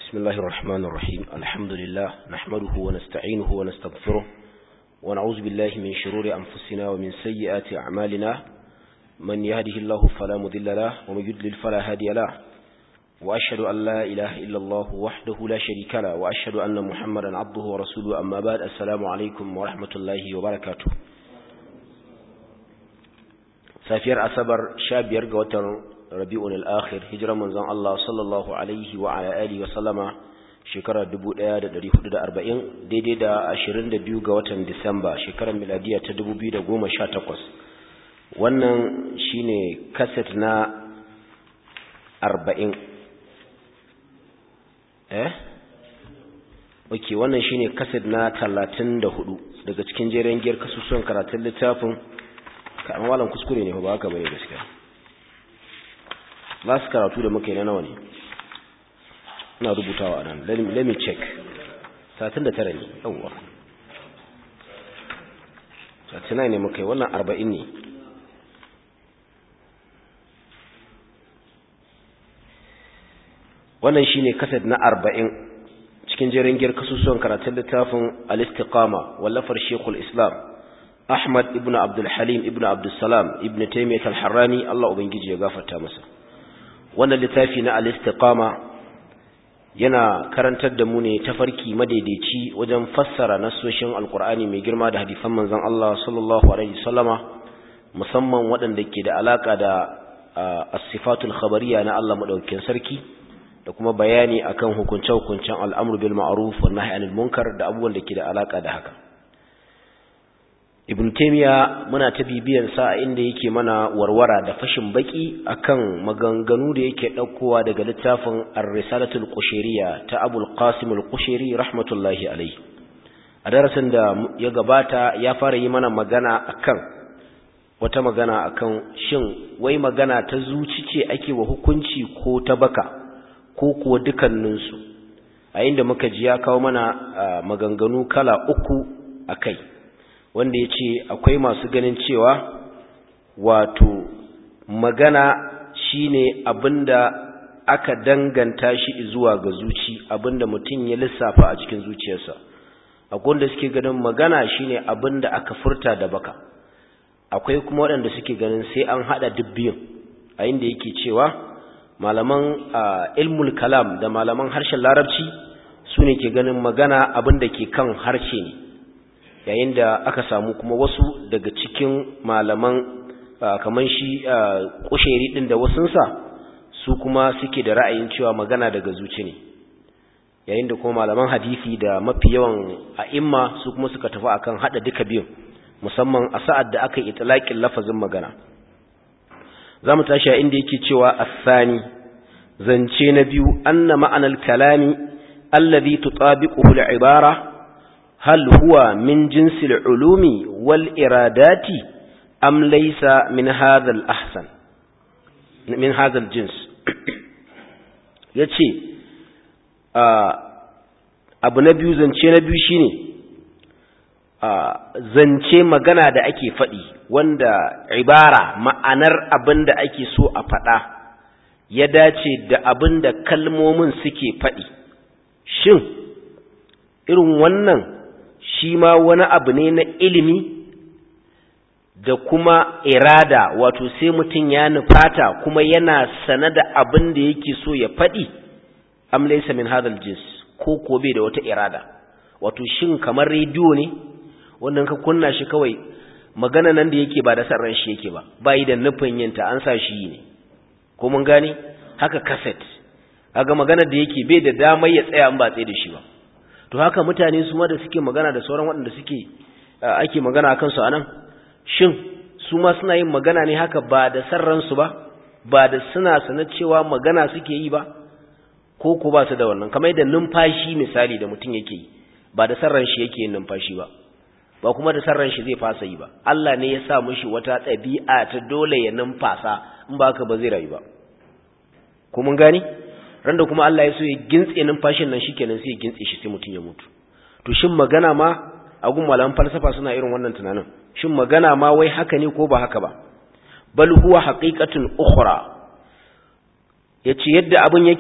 بسم الله الرحمن الرحيم الحمد لله نحمده ونستعينه ونستغفره ونعوذ بالله من شرور أنفسنا ومن سيئات أعمالنا من يهده الله فلا مذل له ومن يدلل فلا هادي له وأشهد أن لا إله إلا الله وحده لا شريك له وأشهد أن محمدا عبده ورسوله أما بعد السلام عليكم ورحمة الله وبركاته safiyar asabar sha biyar ga watan rabi'un al'akhir hijirar manzon Allah sallallahu alaihi wa ala alihi wa sallama shekarar 1440 daidai da 22 ga watan Disamba shekarar miladiya ta 2018 wannan shine kaset na 40 eh okay wannan shine kaset na 34 daga cikin jerin giyar kasusuwan karatun littafin kamar malam kuskure ne ba haka bane gaskiya last karatu da muka yi na nawa ne ina rubutawa nan let me, let me check 39 ne yawwa 39 ne muka yi wannan 40 ne wannan shine kasad na 40 cikin jerin giyar kasusuwan karatun littafin al-istiqama wallafar shekul islam Ahmad ibn Abdul Halim ibn Abdul Salam ibn Taymiyyah al-Harrani Allah ubangiji ya gafarta masa wannan littafi na al-istiqama yana karantar da mu ne tafarki madaidaici wajen fassara nasoshin alqur'ani mai girma da hadisan manzon Allah sallallahu alaihi wasallama musamman waɗanda ke da alaka da as-sifatul khabariyya na Allah madaukakin sarki da kuma bayani akan hukunce-hukuncen al'amru bil ma'ruf wan nahyi anil munkar da abubuwan da ke da alaka da haka ibn taymiya muna ta bibiyar sa inda yake mana warwara da fashin baki akan maganganu da yake daukowa daga littafin ar-risalatul qushayriya ta abul qasim al-qushayri rahmatullahi alayhi a darasin da ya gabata ya fara yi mana magana akan wata magana akan shin wai magana ta zuci ce ake wa hukunci ko ta baka ko kuwa dukanninsu a inda muka ji ya kawo mana maganganu kala uku akai wanda ya ce akwai masu ganin cewa wato magana shine abinda aka danganta shi zuwa ga zuci abinda mutum ya lissafa a cikin zuciyarsa akwai wanda suke ganin magana shine abinda aka furta da baka akwai kuma waɗanda suke ganin sai an haɗa dubbiyun a inda yake cewa malaman ilmul kalam da malaman harshen larabci su ne ke ganin magana abinda ke kan harshe ne yayin da aka samu kuma wasu daga cikin malaman kamar shi kusheri din da wasunsa su kuma suke da ra'ayin cewa magana daga zuci ne yayin da kuma malaman hadisi da mafi yawan a'imma su kuma suka tafi akan hada duka biyun musamman a sa'ad da aka yi itlaqin lafazin magana zamu tashi a inda yake cewa as-sani zance na biyu anna ma'anal kalami alladhi tutabiquhu al-ibara هل هو من جنس العلوم والإرادات أم ليس من هذا الأحسن من هذا الجنس yace abu na biyu zance na biyu shine zance magana da ake faɗi wanda ibara ma'anar abin da ake so a faɗa ya dace da abin da kalmomin suke faɗi shin irin wannan shi ma wani abu ne na ilimi da kuma irada wato sai mutum ya nufata kuma yana sane da abin da yake so ya faɗi am laysa min hadal jins ko ko bai da wata irada wato shin kamar rediyo ne wannan ka kunna shi kawai magana nan da yake ba da san ran shi yake ba bai da nufin yinta an sa shi ne ko mun gane haka cassette aga magana da yake bai da damar ya tsaya an ba tsaye da shi ba to haka mutane su ma da suke magana da sauran waɗanda suke ake magana akan su anan shin su ma suna yin magana ne haka ba da sarransu ba ba da suna sanar cewa magana suke yi ba ko ko ba su da wannan kamar yadda numfashi misali da mutum yake yi ba da sarran shi yake yin numfashi ba ba kuma da sarran shi zai fasa yi ba Allah ne ya sa mishi wata ɗabi'a ta dole ya numfasa in ba haka ba zai rayu ba ko mun gani randa kuma Allah ya so ya gintse numfashin nan shikenan sai ya gintse shi sai mutum ya mutu to shin magana ma a gun malaman falsafa suna irin wannan tunanin shin magana ma wai haka ne ko ba haka ba bal huwa haqiqatun ukhra yace yadda abin yake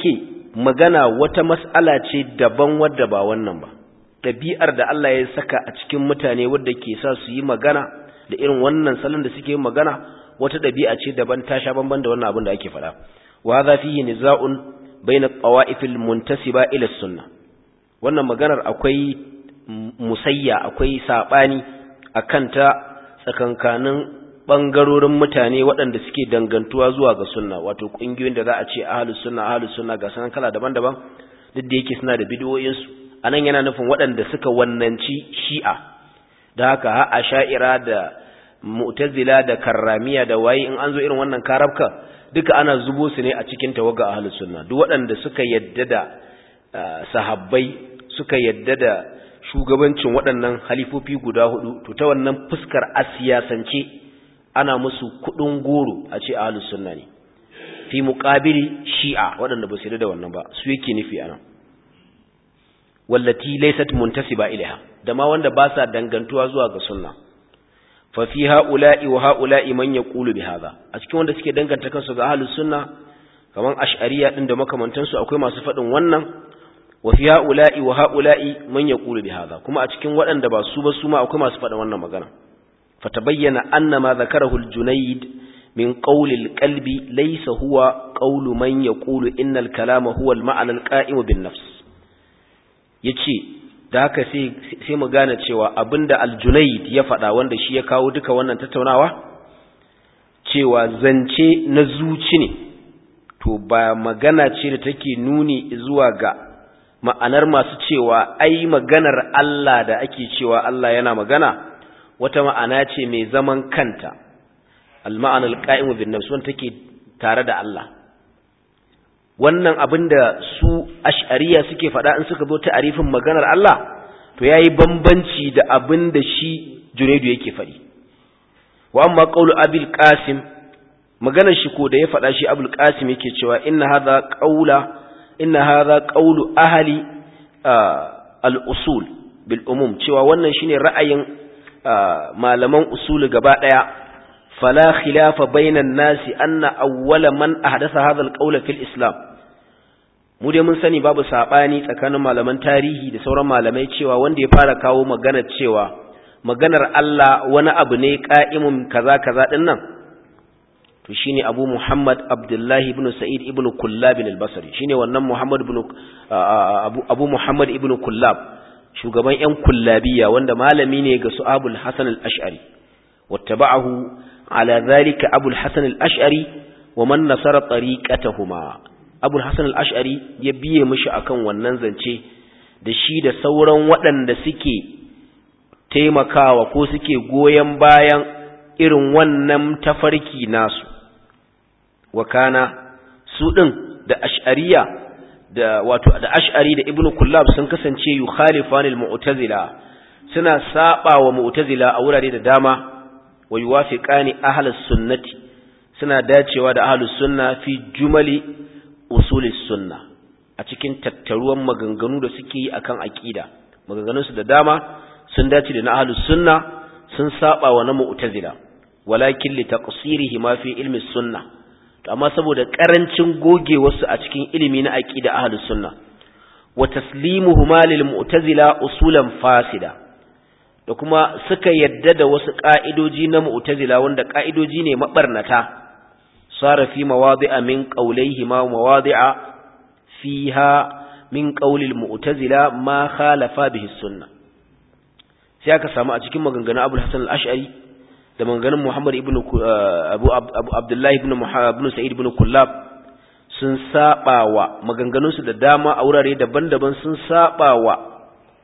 magana wata mas'ala ce daban wadda ba wannan ba ɗabi'ar da Allah ya saka a cikin mutane wadda ke sa su yi magana da irin wannan salon da suke yin magana wata ɗabi'a ce daban ta sha bamban da wannan abin da ake faɗa wa hadha fihi niza'un bayna at-tawa'ifil muntasiba ila sunnah wannan maganar akwai musayya akwai sabani akan ta tsakankanin bangarorin mutane waɗanda suke dangantuwa zuwa ga sunna wato ƙungiyoyin da za a ce ahlus sunna ahlus sunna ga sanan kala daban-daban duk da yake suna da bidiyoyin su anan yana nufin waɗanda suka wannanci shi'a da haka ha asha'ira da mu'tazila da karramiya da wayi in an zo irin wannan karabka duka ana zubo su ne a cikin tawaga ahlus sunna duk waɗanda suka yadda da sahabbai suka yadda da shugabancin waɗannan halifofi guda hudu to ta wannan fuskar a siyasance ana musu kudin goro a ce ahlus sunna ne fi muqabili shi'a waɗanda ba su da wannan ba su yake nufi anan wallati laysat muntasiba ilaiha da ma wanda ba sa dangantuwa zuwa ga sunna fa fi haula'i wa haula'i man yaqulu bi hadha a cikin wanda suke danganta kansu ga ahlus sunna kaman ash'ariya din da makamantansu akwai masu faɗin wannan wa fi haula'i wa haula'i man yaqulu bi hadha kuma a cikin waɗanda ba su ba su ma akwai masu faɗin wannan magana fatabayyana anna ma zakarahu al-junayd min qawli al-qalbi laysa huwa qawlu man yaqulu innal kalama huwa al-ma'na al-qa'im bin nafs yace da haka sai sai mu gane cewa abinda al-junayd ya faɗa wanda shi ya kawo duka wannan tattaunawa cewa zance na zuci ne to ba magana ce da take nuni zuwa ga ma'anar masu cewa ai maganar Allah da ake cewa Allah yana magana wata ma'ana ce mai zaman kanta al-ma'anar qa'imu bin nafs wanda take tare da Allah wannan abinda su ash'ariya suke faɗa in suka zo ta arifin maganar Allah to yayi bambanci da abinda shi Junaidu yake faɗi wa amma qawlu Abil Qasim maganar shi ko da ya faɗa shi Abul Qasim yake cewa inna hadha qawla inna hadha qawlu ahli al-usul bil umum cewa wannan shine ra'ayin malaman usul gaba daya fala khilafa bainan nasi anna awwala man ahdatha hadha al-qawl fil islam mu dai mun sani babu sabani tsakanin malaman tarihi da sauran malamai cewa wanda ya fara kawo magana cewa maganar Allah wani abu ne qa'imun kaza kaza din nan to shine Abu Muhammad Abdullah ibn Sa'id ibn Kullab al-Basri shine wannan Muhammad ibn Abu, Abu Muhammad ibn Kullab shugaban ƴan kullabiya wanda malami ne ga su Abul Hasan al-Ash'ari wattaba'ahu ala zalika Abul Hasan al-Ash'ari wa man nasara tariqatahuma Abul Hasan al-Ash'ari ya biye mishi akan wannan zance da shi da sauran waɗanda suke taimakawa ko suke goyen bayan irin wannan tafarki nasu wa kana su ɗin da ash'ariya da wato da ash'ari da ibnu kullab sun kasance yukhalifanil mu'tazila suna saba wa mu'tazila a wurare da dama wa yuwafiqani ahlus sunnati suna dacewa da ahlus sunna fi jumali usulis sunna a cikin tattaruwan maganganu da suke yi akan aqida maganganunsu da dama sun dace da na ahlus sunna sun saba wa na mu'tazila walakin li taqsirihi ma fi ilmi sunna to amma saboda karancin goge wasu a cikin ilimi na aqida ahlus sunna wa taslimuhuma lil mu'tazila usulan fasida da kuma suka yadda da wasu ka'idoji na mu'tazila wanda ka'idoji ne mabarnata sara fi mawadi'a min qawlayhima mawadi'a fiha min qawlil mu'tazila ma khalafa bihi sunna sai aka samu a cikin maganganun Abu Hassan al-Ash'ari da maganganun Muhammad ibn Abu Abdullah ibn Muhammad ibn Sa'id ibn Kullab sun sabawa maganganun su da dama a wurare daban-daban sun sabawa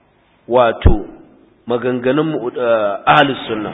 wato maganganun ahlus sunna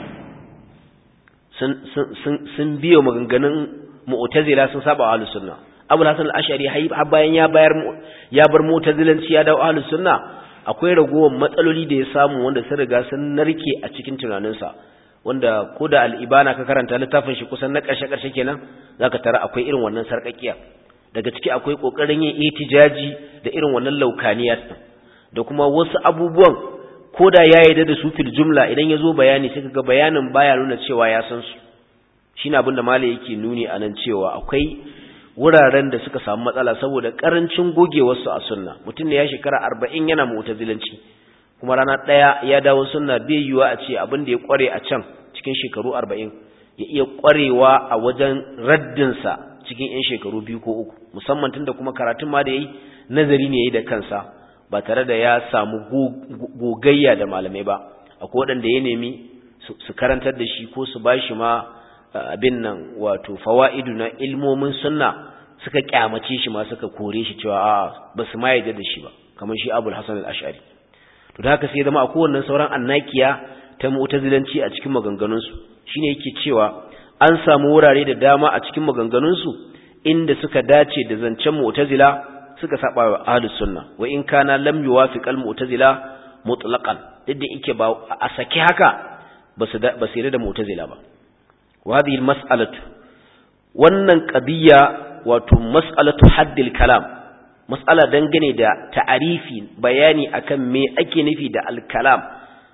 sun sun sun biyo maganganun mu'tazila sun saba ahlus sunna Abu Hassan al-Ash'ari har bayan ya bayar ya bar mu'tazilanci ya dawo ahlus sunna akwai ragowar matsaloli da ya samu wanda sun riga sun narke a cikin tunaninsa wanda ko da al'ibana ka karanta littafin shi kusan na ƙarshe-ƙarshe kenan za ka tara akwai irin wannan sarƙaƙiya daga ciki akwai ƙoƙarin yin itijaji da irin wannan laukaniya da kuma wasu abubuwan ko da ya yarda da su fil jumla idan ya zo bayani sai kaga bayanin baya nuna cewa ya san su shine abin da malai yake nuni a nan cewa akwai wuraren da suka samu matsala saboda karancin gogewarsu a sunna mutum ne ya shekara arba'in yana mu'tazilanci kuma rana ɗaya ya dawo sunna bai yiwa a ce abin da ya kware a can cikin shekaru arba'in ya iya kwarewa a wajen raddinsa cikin 'yan shekaru biyu ko uku musamman tunda kuma karatun ma da ya yi nazari ne ya yi da kansa ba tare da ya samu gogayya da malamai ba akwai waɗanda ya nemi su karantar da shi ko su ba shi ma abin nan wato fawa'idu na ilmomin sunna suka kyamace shi ma suka kore shi cewa a'a ba su ma yarda da shi ba kamar shi abul hasan al-ash'ari to da haka sai zama a kowannen sauran annakiya ta mu'tazilanci a cikin maganganunsu shine yake cewa an samu wurare da dama a cikin maganganunsu inda suka dace da zancen mu'tazila suka saba wa ahlus sunna wa in kana lam yuwafiq al-mu'tazila mutlaqan duk da yake ba a saki haka basu basu yarda da mu'tazila ba wa hadhihi al-mas'alatu wannan qadiyya wato mas'alatu haddil kalam mas'ala dangane da ta'arifi bayani akan me ake nufi da al-kalam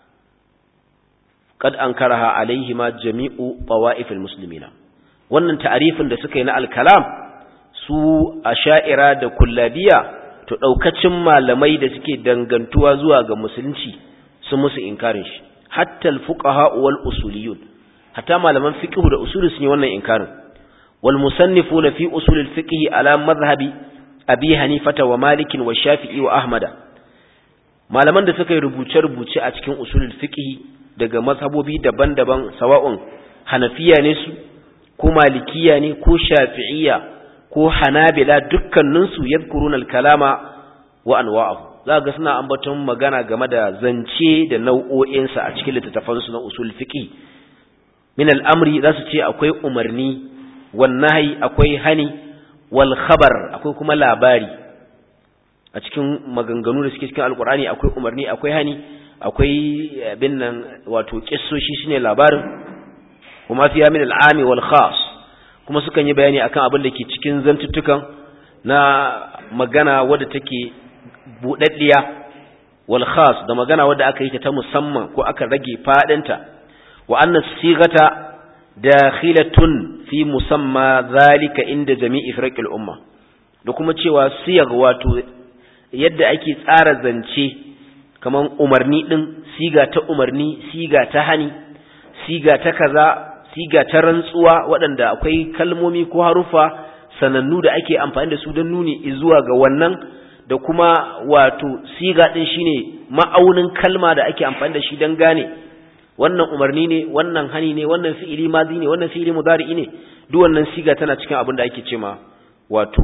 kad ankaraha alaihima jami'u tawa'if al-muslimina wannan ta'arifin da suka yi na al-kalam su asha'ira da kullabiya to daukacin malamai da suke dangantuwa zuwa ga musulunci sun musu inkarin shi hatta al-fuqaha wal usuliyun hatta malaman fiqh da usuli sun yi wannan inkarin wal musannifuna fi usul al-fiqh ala madhhabi abi hanifata wa malik wa shafi'i wa ahmada malaman da suka yi rubuce-rubuce a cikin usulul fiqh daga mazhabobi daban-daban sawa'un hanafiya ne su ko malikiya ne ko shafi'iyya ko hanabila dukkaninsu yadhkuruna al-kalama wa anwa'ahu za ga suna ambaton magana game da zance da nau'o'insa a cikin littattafansu na usul fiqh min al-amri za su ce akwai umarni wan nahyi akwai hani wal khabar akwai kuma labari a cikin maganganu da suke cikin alkur'ani akwai umarni akwai hani akwai abin nan wato kissoshi shine labarin kuma fi min al'ami wal khas kuma sukan yi bayani akan abin da ke cikin zantuttukan na magana wadda take budaddiya wal khas da magana wadda aka yi ta ta musamman ko aka rage fadinta wa anna sigata dakhilatun fi musamma zalika inda jami'i firqil umma da kuma cewa siyag wato yadda ake tsara zance kaman umarni din siga ta umarni siga ta hani siga ta kaza siga ta rantsuwa waɗanda akwai kalmomi ko harufa sanannu da ake amfani da su don nuni zuwa ga wannan da kuma wato siga din shine ma'aunin kalma da ake amfani da shi don gane wannan umarni ne wannan hani ne wannan fi'ili madi ne wannan fi'ili mudari ne duk wannan siga tana cikin abin da ake cewa wato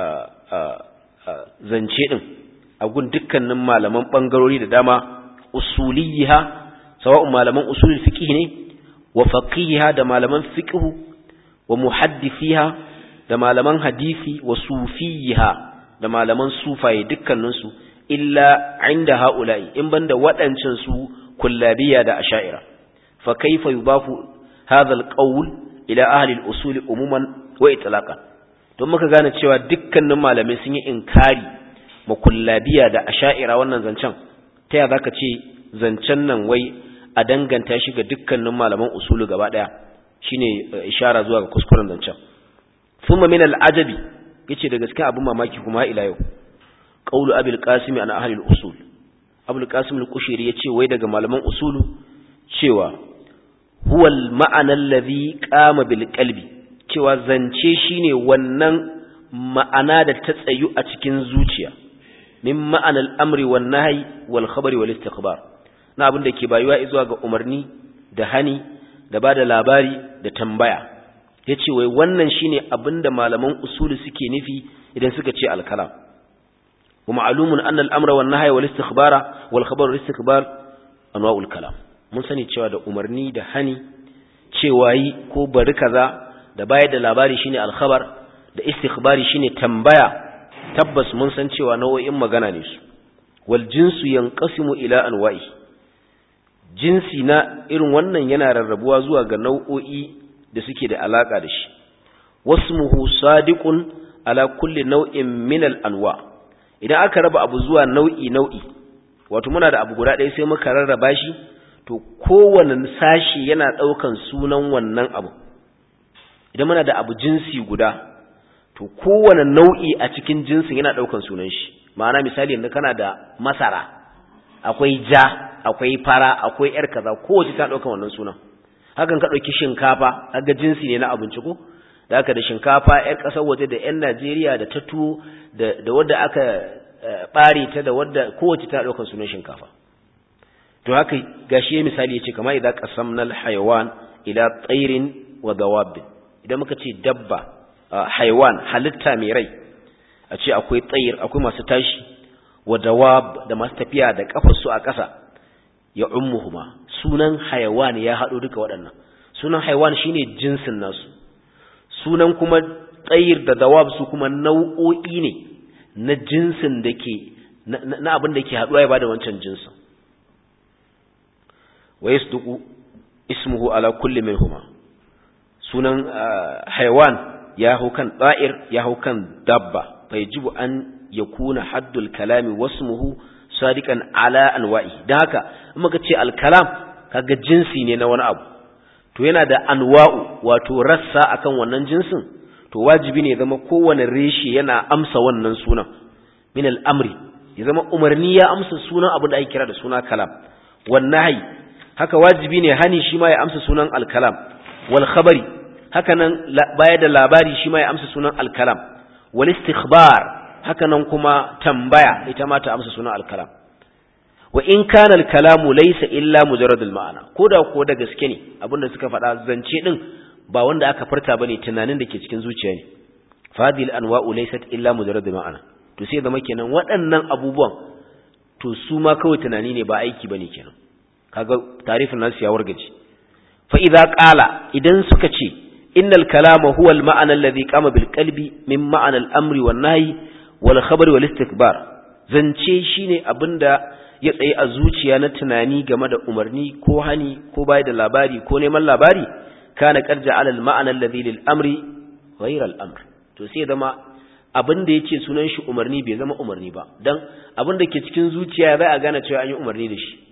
zance din a gun dukkanin malaman bangarori da dama usuliyiha sawa'un malaman usulul fiqh ne wa faqihiha da malaman fiqh wa muhaddithiha da malaman hadisi wa sufiyiha da malaman sufaye dukkanin su illa inda haula'i in banda waɗancan su kullabiya da asha'ira fa kaifa yubafu hadha alqawl ila ahli al-usul umuman wa itlaqan don muka gane cewa dukkanin malamai sun yi inkari ma kullabiya da asha'ira wannan zancen ta ya zaka ce zancen nan wai a danganta shi ga dukkanin malaman usulu gaba daya shine ishara zuwa ga kuskuren zancen thumma min al-ajabi yace da gaskiya abin mamaki kuma ila yau qawlu abul qasim an ahli al-usul abul qasim al-qushiri yace wai daga malaman usulu cewa huwa al-ma'ana alladhi qama bil qalbi cewa zance shine wannan ma'ana da ta tsayu a cikin zuciya min ma'ana al-amri wan nahyi wal khabari wal istikhbar na abin da ke bayuwa zuwa ga umarni da hani da bada labari da tambaya yace wai wannan shine abinda malaman usulu suke nufi idan suka ce al-kalam ومعلوم أن الأمر والنهي والاستخبار والخبر والاستخبار أنواع الكلام mun sani cewa da umarni da hani cewa yi ko bari kaza da bayar da labari shine alkhabar da istikhbari shine tambaya tabbas mun san cewa nau'o'in magana ne su wal jinsu yanqasimu ila anwa'i jinsi na irin wannan yana rarrabuwa zuwa ga nau'o'i da suke da alaka da shi wasmuhu sadiqun ala kulli nau'in min al anwa' idan aka raba abu zuwa nau'i nau'i wato muna da abu guda ɗaya sai muka rarraba shi to kowane sashi yana ɗaukan sunan wannan abu idan muna da abu jinsi guda to kowane nau'i a cikin jinsin yana daukan sunan shi ma'ana misali yanzu kana da masara akwai ja akwai fara akwai yar kaza kowace ta daukan wannan sunan hakan ka dauki shinkafa kaga jinsi ne na abinci ko da aka da shinkafa yar kasar waje da yan Najeriya da ta tuwo da da wanda aka bare ta da wanda kowace ta daukan sunan shinkafa to haka gashi misali yace kamar idan qasamnal hayawan ila tsairin wa dawab idan muka ce dabba haiwan halitta mai rai a ce akwai tsayir akwai masu tashi wa dawab da masu tafiya da kafarsu a ƙasa ya ummuhuma sunan haiwan ya haɗo duka waɗannan sunan haiwan shine jinsin nasu sunan kuma tsayir da dawab su kuma nau'o'i ne na jinsin da ke na abin da ke haɗuwa ya bada wancan jinsin wa yasduqu ismuhu ala kulli minhuma sunan haiwan ya hau kan ɗa'ir ya hau kan dabba bai jibu an ya kuna haddul kalami wasmuhu sadiqan ala anwa'i don haka in muka ce alkalam kaga jinsi ne na wani abu to yana da anwa'u wato rassa akan wannan jinsin to wajibi ne zama kowane reshe yana amsa wannan sunan min al'amri ya zama umarni ya amsa sunan abin da ake kira da suna kalam wannan haka wajibi ne hani shi ma ya amsa sunan alkalam wal khabari hakanan baya da labari shi ma ya amsa sunan alkalam wal istikhbar hakanan kuma tambaya ita ma ta amsa sunan alkalam wa in kana alkalamu laysa illa mujarradul ma'ana koda ko da gaske ne abinda suka faɗa zance din ba wanda aka furta bane tunanin da ke cikin zuciya ne fadil anwa'u laysat illa mujarradul ma'ana to sai zama kenan waɗannan abubuwan to su ma kawai tunani ne ba aiki bane kenan kaga tarifin nasu ya wargaje fa idza qala idan suka ce innal kalama huwa al ma'ana alladhi qama bil qalbi min ma'ana al amri wan nahyi wal khabar wal istikbar zance shine abinda ya tsaye a zuciya na tunani game da umarni ko hani ko bai da labari ko neman labari kana qarja ala al ma'ana alladhi lil amri ghayra al amr to sai zama abin da yace sunan shi umarni bai zama umarni ba dan abin da ke cikin zuciya zai a gane cewa an yi umarni da shi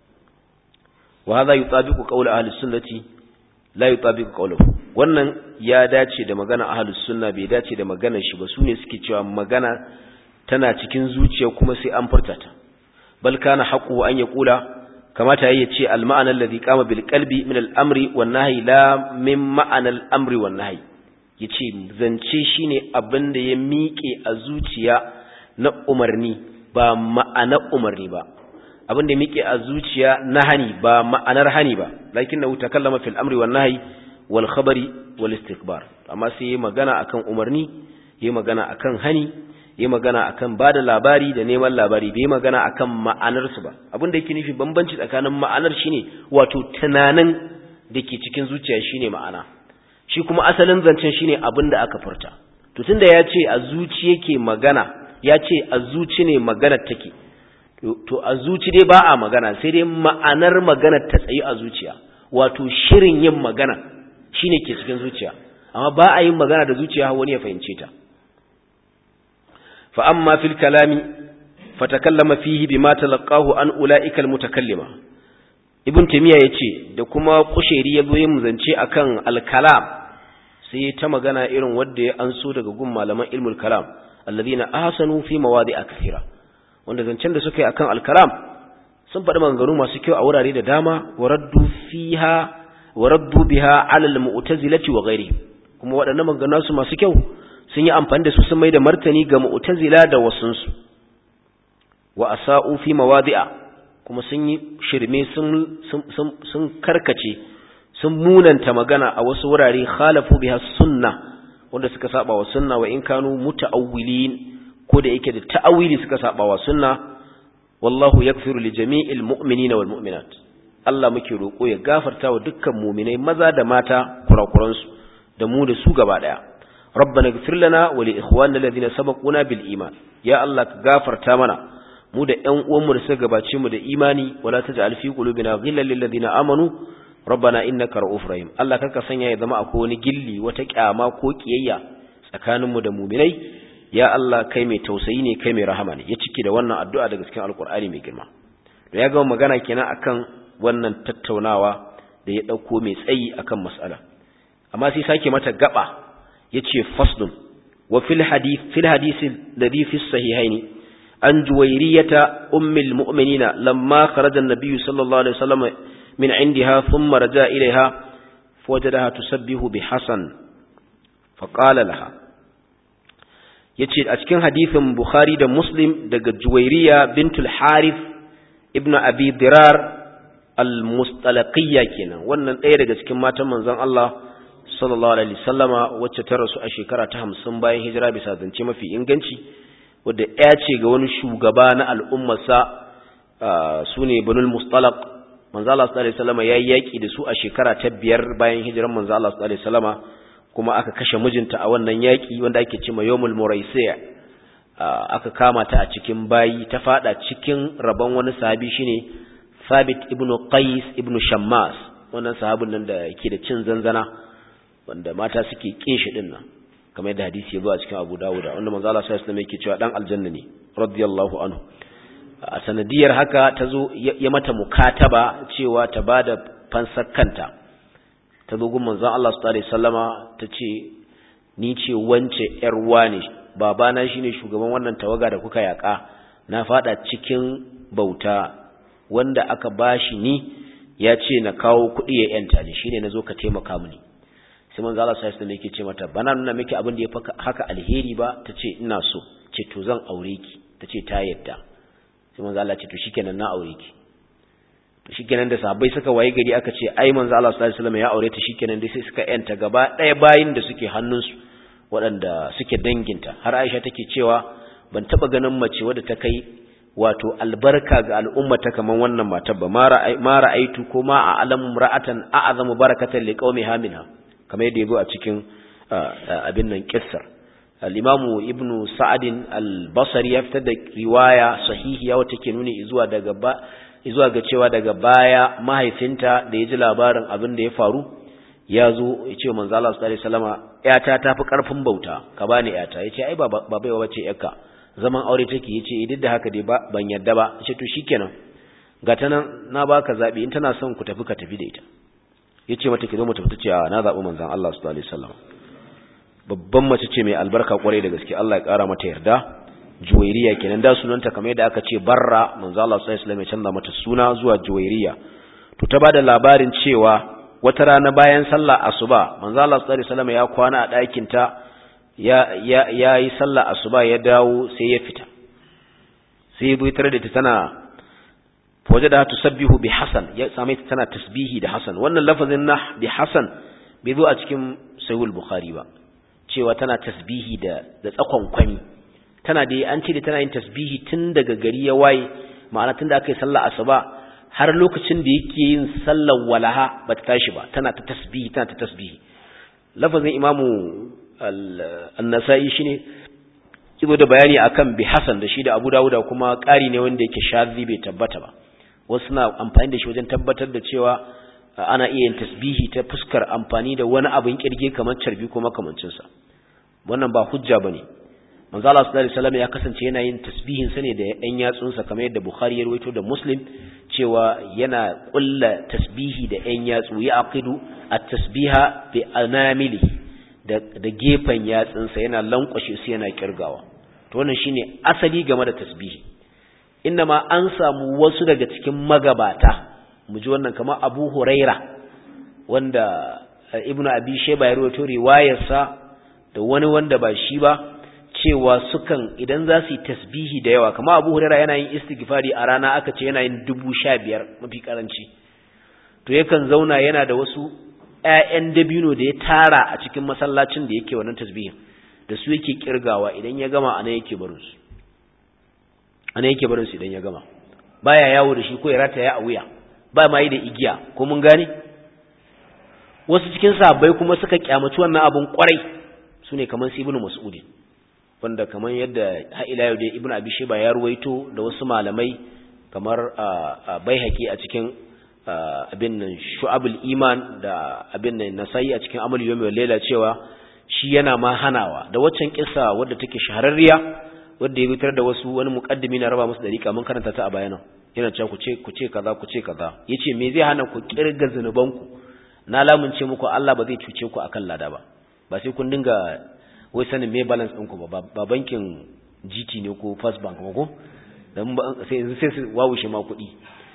وهذا يطابق قول أهل السنة لا يطابق قوله wannan ya dace da magana ahlus sunna bai dace da magana shi ba sune suke cewa magana tana cikin zuciya kuma sai an furta ta bal kana haqu an yaqula kamata yayi ce al ma'ana alladhi qama bil qalbi min al amri wan nahyi la min ma'ana al amri wan nahyi yace zance shine abin da ya miƙe a zuciya na umarni ba ma'ana umarni ba abin da miƙe a zuciya na hani ba ma'anar hani ba lakin na takallama fil amri wan nahyi wal khabari wal istikbar amma sai yayi magana akan umarni yayi magana akan hani yayi magana akan bada labari da neman labari bai magana akan ma'anar su ba abin da yake nufi bambanci tsakanin ma'anar shine wato tunanin da ke cikin zuciya shine ma'ana shi kuma asalin zancen shine abin da aka furta to tunda ya ce a zuci yake magana ya ce a zuci ne maganar take to a zuci dai ba a magana sai dai ma'anar magana ta tsayi a zuciya wato shirin yin magana shine ke cikin zuciya amma ba a yin magana da zuciya wani ya fahimce ta fa amma fil kalami fatakallama fihi bima talaqahu an ulaika al mutakallima ibn taymiya yace da kuma kushairi yazo yin zance akan al kalam sai ta magana irin wanda ya anso daga gun malaman ilmul kalam alladhina ahsanu fi mawadi'a kathira wanda zancen da suka yi akan alkalam sun faɗi maganganu masu kyau a wurare da dama waraddu fiha waraddu biha ala almu'tazilati wa ghairi kuma waɗannan maganganu su masu kyau sun yi amfani da su sun mai da martani ga mu'tazila da wasunsu wa asa'u fi mawadi'a kuma sun yi shirme sun sun sun karkace sun munanta magana a wasu wurare khalafu biha sunna wanda suka saba wa sunna wa in kanu muta'awwilin ko da yake da ta'awili suka saba wa sunna wallahu yaghfiru li jami'il mu'minina wal mu'minat Allah muke roko ya gafarta wa dukkan mu'minai maza da mata kurakuran su da mu da su gaba daya rabbana ighfir lana wa li ikhwanina alladhina sabaquna bil iman ya Allah ka gafarta mana mu da ƴan uwanmu da suka gabace mu da imani wala taj'al fi qulubina ghillan lil ladina amanu rabbana innaka ra'ufur rahim Allah karka sanya ya zama akwai wani gilli wata kyama ko kiyayya tsakaninmu da mu'minai ya Allah kai mai tausayi ne kai mai rahama ne ya ciki da wannan addu'a daga cikin alkur'ani mai girma da ya gama magana kenan akan wannan tattaunawa da ya dauko mai tsayi akan mas'ala amma sai sake mata gaba yace fasdun wa fil hadith fil hadith alladhi fi sahihayn an juwayriyata ummul mu'minina lamma kharaja an-nabiy sallallahu alaihi wasallam min indiha thumma raja ilayha fawajadaha tusabbihu bihasan faqala laha yace a cikin hadithin bukhari da muslim daga juwayriya bintul harith ibn abi dirar al-mustalaqiyya kenan wannan ɗaya daga cikin matan manzon Allah sallallahu alaihi wasallama wacce ta rasu a shekara ta 50 bayan hijira bisa zance mafi inganci wadda ya ce ga wani shugaba na al'ummarsa sune banul mustalaq manzo Allah sallallahu alaihi wasallama yayi yaki da su a shekara ta biyar bayan hijiran manzo Allah sallallahu alaihi wasallama kuma aka kashe mijinta a wannan yaki wanda ake cewa yawmul muraisiya aka kama ta a cikin bayi ta fada cikin rabon wani sahabi shine Thabit ibn Qais ibn Shammas wannan sahabin nan da yake da cin zanzana wanda mata suke kin shi din nan kamar yadda hadisi ya zo a cikin Abu Dawud wanda manzo Allah sallallahu alaihi wasallam yake cewa dan aljanna ne radiyallahu anhu a sanadiyar haka ta zo ya mata mukataba cewa ta bada fansar kanta ta zo gun manzon Allah sallallahu alaihi wasallama ta ce ni ce wance yar wane babana shine shugaban wannan tawaga da kuka yaka na fada cikin bauta wanda aka bashi ni ya ce na kawo kuɗi ya yanta ni shine nazo ka taimaka mini sai manzo Allah sai sai yake ce mata bana nuna miki abin da ya haka alheri ba tace ina so ce to zan aure ki tace ta yadda sai manzo Allah ce to shikenan na aure ki to shikenan da sahabbai suka waye gari aka ce ai manzo Allah sallallahu alaihi wasallam ya aure ta shikenan dai sai suka yanta gaba ɗaya bayin da suke hannunsu waɗanda suke danginta har Aisha take cewa ban taba ganin mace wadda ta kai wato albarka ga al'ummata kaman wannan matar ba ma ra'aitu ko ma a alam ra'atan a'azamu barakatan liqaumiha minha kamar yadda yazo a cikin abin nan kissar al-imamu ibnu sa'adin al-basri ya fitar da riwaya sahihiya wacce ke nuni zuwa daga ba zuwa ga cewa daga baya mahaifinta da ya ji labarin abin da ya faru ya zo ya ce manzo Allah sallallahu alaihi wasallama yata ta fi karfin bauta ka bani yata yace ai ba ba baiwa bace yakka zaman aure take yace duk da haka dai ba ban yadda ba yace to shikenan ga ta nan na baka zabi in tana son ku tafi ka tafi da ita yace mata ki zo mu tafi tace a na zabi manzon Allah sallallahu alaihi wasallam babban mace ce mai albarka kwarai da gaske Allah ya kara mata yarda juwairiya kenan da sunanta kamar yadda aka ce barra manzo Allah sallallahu alaihi wasallam ya canza mata suna zuwa juwairiya to ta bada labarin cewa wata rana bayan sallah asuba manzo Allah sallallahu alaihi wasallam ya kwana a ɗakin ta ya ya yayi sallah asuba ya dawo sai ya fita sai ya tare da ta tana wajada tusabbihu bi hasan ya same ta tana tasbihi da hasan wannan lafazin nah bi hasan bai zo a cikin sahih bukhari ba cewa tana tasbihi da da tsakon kwami tana da an ce da tana yin tasbihi tun daga gari ya waye ma'ana tun da aka yi sallah asuba har lokacin da yake yin sallar walaha ba ta tashi ba tana ta tasbihi tana ta tasbihi lafazin imamu an-nasa'i shine kizo da bayani akan bi hasan da shi da abu dawuda kuma ƙari ne wanda yake shazi bai tabbata ba wasu na amfani da shi wajen tabbatar da cewa ana iya yin tasbihi ta fuskar amfani da wani abin kirge kamar carbi ko makamancinsa wannan ba hujja bane manzo Allah sallallahu alaihi wasallam ya kasance yana yin tasbihin sa ne da ɗan yatsunsa kamar yadda Bukhari ya rawaito da Muslim cewa yana kulla tasbihi da ɗan yatsu ya aqidu at-tasbiha bi anamili da da gefen yatsunsa yana lankwashe su yana kirgawa to wannan shine asali game da tasbihi ma an samu wasu daga cikin magabata mu ji wannan kamar Abu Huraira wanda Ibn Abi Shayba ya rawaito riwayarsa da wani wanda ba shi ba cewa sukan idan za su yi tasbihi da yawa kama abu hurera yana yin istighfari a rana aka ce yana yin dubu sha biyar mafi karanci to yakan zauna yana da wasu ‘ya'yan dabino da ya tara a cikin masallacin da yake wannan tasbihin da su yake kirgawa idan ya gama ana yake barinsu ana yake barinsu idan ya gama baya yawo da shi ko ya rata ya a wuya ba ma yi da igiya ko mun gane wasu cikin sabbai kuma suka kyamaci wannan abun kwarai su ne kamar su ibnu mas'udin wanda kamar yadda ha'ila yau da ibn abi sheba ya ruwaito da wasu malamai kamar baihaqi a cikin abin nan shu'abul iman da abin nan nasai a cikin amal yawmi wal layla cewa shi yana ma hanawa da waccan kissa wadda take shahararriya wadda ya bitar da wasu wani muqaddimi na raba musu dariƙa mun karanta ta a bayanan yana cewa ku ce ku ce kaza ku ce kaza yace me zai hana ku kirga zanubanku na lamunce muku Allah ba zai cuce ku akan lada ba ba sai kun dinga wai sanin me balance ɗinku ba ba bankin GT ne ko First Bank ba ko dan sai sai su wawushe ma kuɗi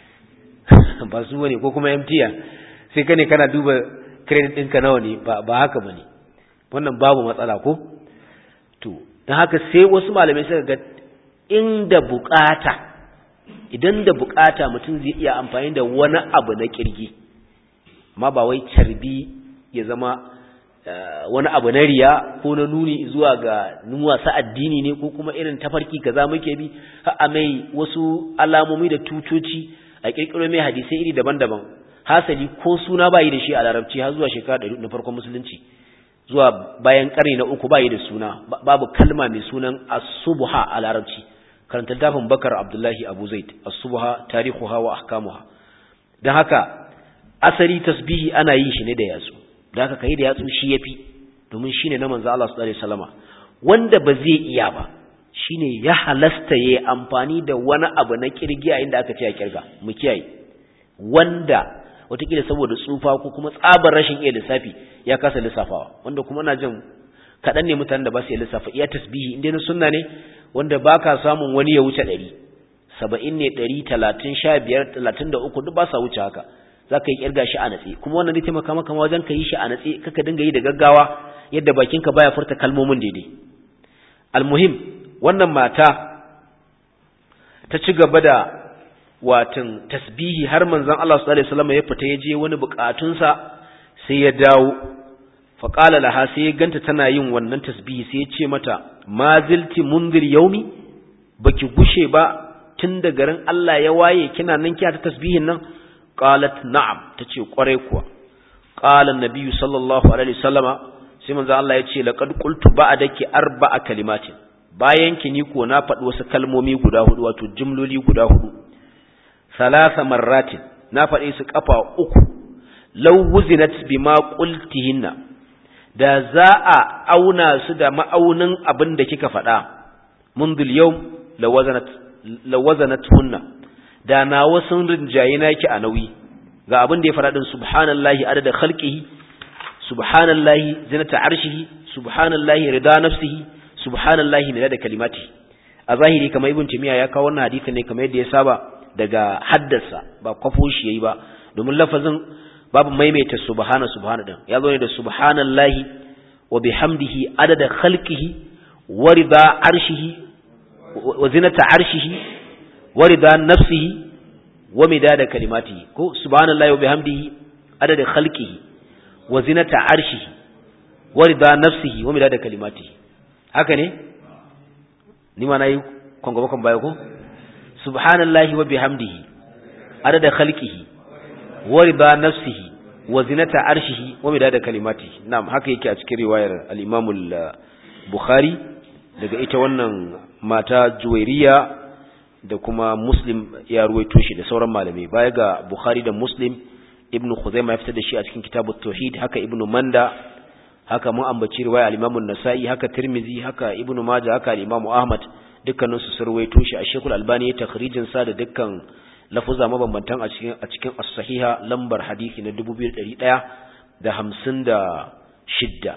ba su bane ko kuma MTN sai kane kana duba credit ɗinka nawa ne ba ba haka bane wannan babu matsala ko to dan haka sai wasu malamai suka ga inda bukata idan da bukata mutum zai iya amfani da wani abu na kirgi amma ba wai carbi ya zama wani abu na riya ko na nuni zuwa ga nuwa sa addini ne ko kuma irin tafarki kaza muke bi a mai wasu alamomi da tutoci a kirkiro mai hadisai iri daban-daban hasali ko suna bayi da shi a larabci har zuwa shekara na farkon musulunci zuwa bayan karni na uku bayi da suna babu kalma mai sunan as-subha a larabci karanta littafin bakar abdullahi abu zaid as-subha tarihuha wa ahkamuha dan haka asali tasbihi ana yin shi ne da yatsu dan haka kai da yatsu shi yafi domin shine na manzo Allah sallallahu alaihi wasallama wanda ba zai iya ba shine ya halasta yayi amfani da wani abu na kirgiya inda aka ce ya kirga mu kiyaye wanda watakila saboda tsufa ko kuma tsabar rashin iya lissafi ya kasa lissafawa wanda kuma na jin kaɗan ne mutanen da ba su iya lissafa iya tasbihi inda na sunna ne wanda ba ka samun wani ya wuce ɗari saba'in ne ɗari talatin sha biyar talatin da uku duk ba sa wuce haka za ka yi ƙirga shi a natse kuma wannan zai taimaka maka wajen ka yi shi a natse kaka dinga yi da gaggawa yadda bakinka baya furta kalmomin daidai almuhim wannan mata ta ci gaba da watan tasbihi har manzon Allah sallallahu alaihi wasallam ya fita ya je wani bukatunsa sai ya dawo fa qala laha sai ya ganta tana yin wannan tasbihi sai ya ce mata ma zilti munzir yaumi baki gushe ba tun da garin Allah ya waye kina nan kiya ta tasbihin nan qalat na'am tace kware kuwa qala an-nabiy sallallahu alaihi wasallama sai manzon Allah ya ce laqad qultu ba'daki arba'a kalimatin bayan ki ni ko na faɗi wasu kalmomi guda hudu wato jumloli guda hudu salasa marratin na faɗi su kafa uku law wuzinat bima qultihinna da za a auna su da ma'aunin abin da kika faɗa mundul yau lawazanat hunna da na wasu rinjaye naki a nauyi ga abin da ya faɗa din subhanallahi adada khalqihi subhanallahi zinata arshihi subhanallahi rida nafsihi subhanallahi midada kalimati a zahiri kamar ibn timiya ya kawo wannan hadisi ne kamar yadda ya saba daga haddasa ba kwafo shi yayi ba domin lafazin babu maimaita subhana subhana din ya zo ne da subhanallahi wa bihamdihi adada khalqihi wa rida arshihi wa zinata arshihi wa rida nafsihi wa midada kalimatihi ko subhanallahi wa bihamdihi adada khalqihi wa zinata arshihi wa rida nafsihi wa midada kalimatihi haka ne ni ma nayi kon gaba kon baya ko subhanallahi wa bihamdihi adada khalqihi wa rida nafsihi wa zinata arshihi wa midada kalimatihi na'am haka yake a cikin riwayar al-Imam al-Bukhari daga ita wannan mata Juwairiya da kuma Muslim ya ruwaito shi da sauran malamai baya ga Bukhari da Muslim Ibn Khuzaimah ya fitar da shi a cikin Kitabut Tauhid haka Ibn Manda haka mun ambaci riwaya al-Imam an-Nasa'i haka Tirmidhi haka Ibn Majah haka al-Imam Ahmad dukkanin su sun ruwaito shi a Sheikhul Albani ya takhrijin sa da dukkan lafuza mabambantan a cikin a cikin as-sahiha lambar hadisi na 2156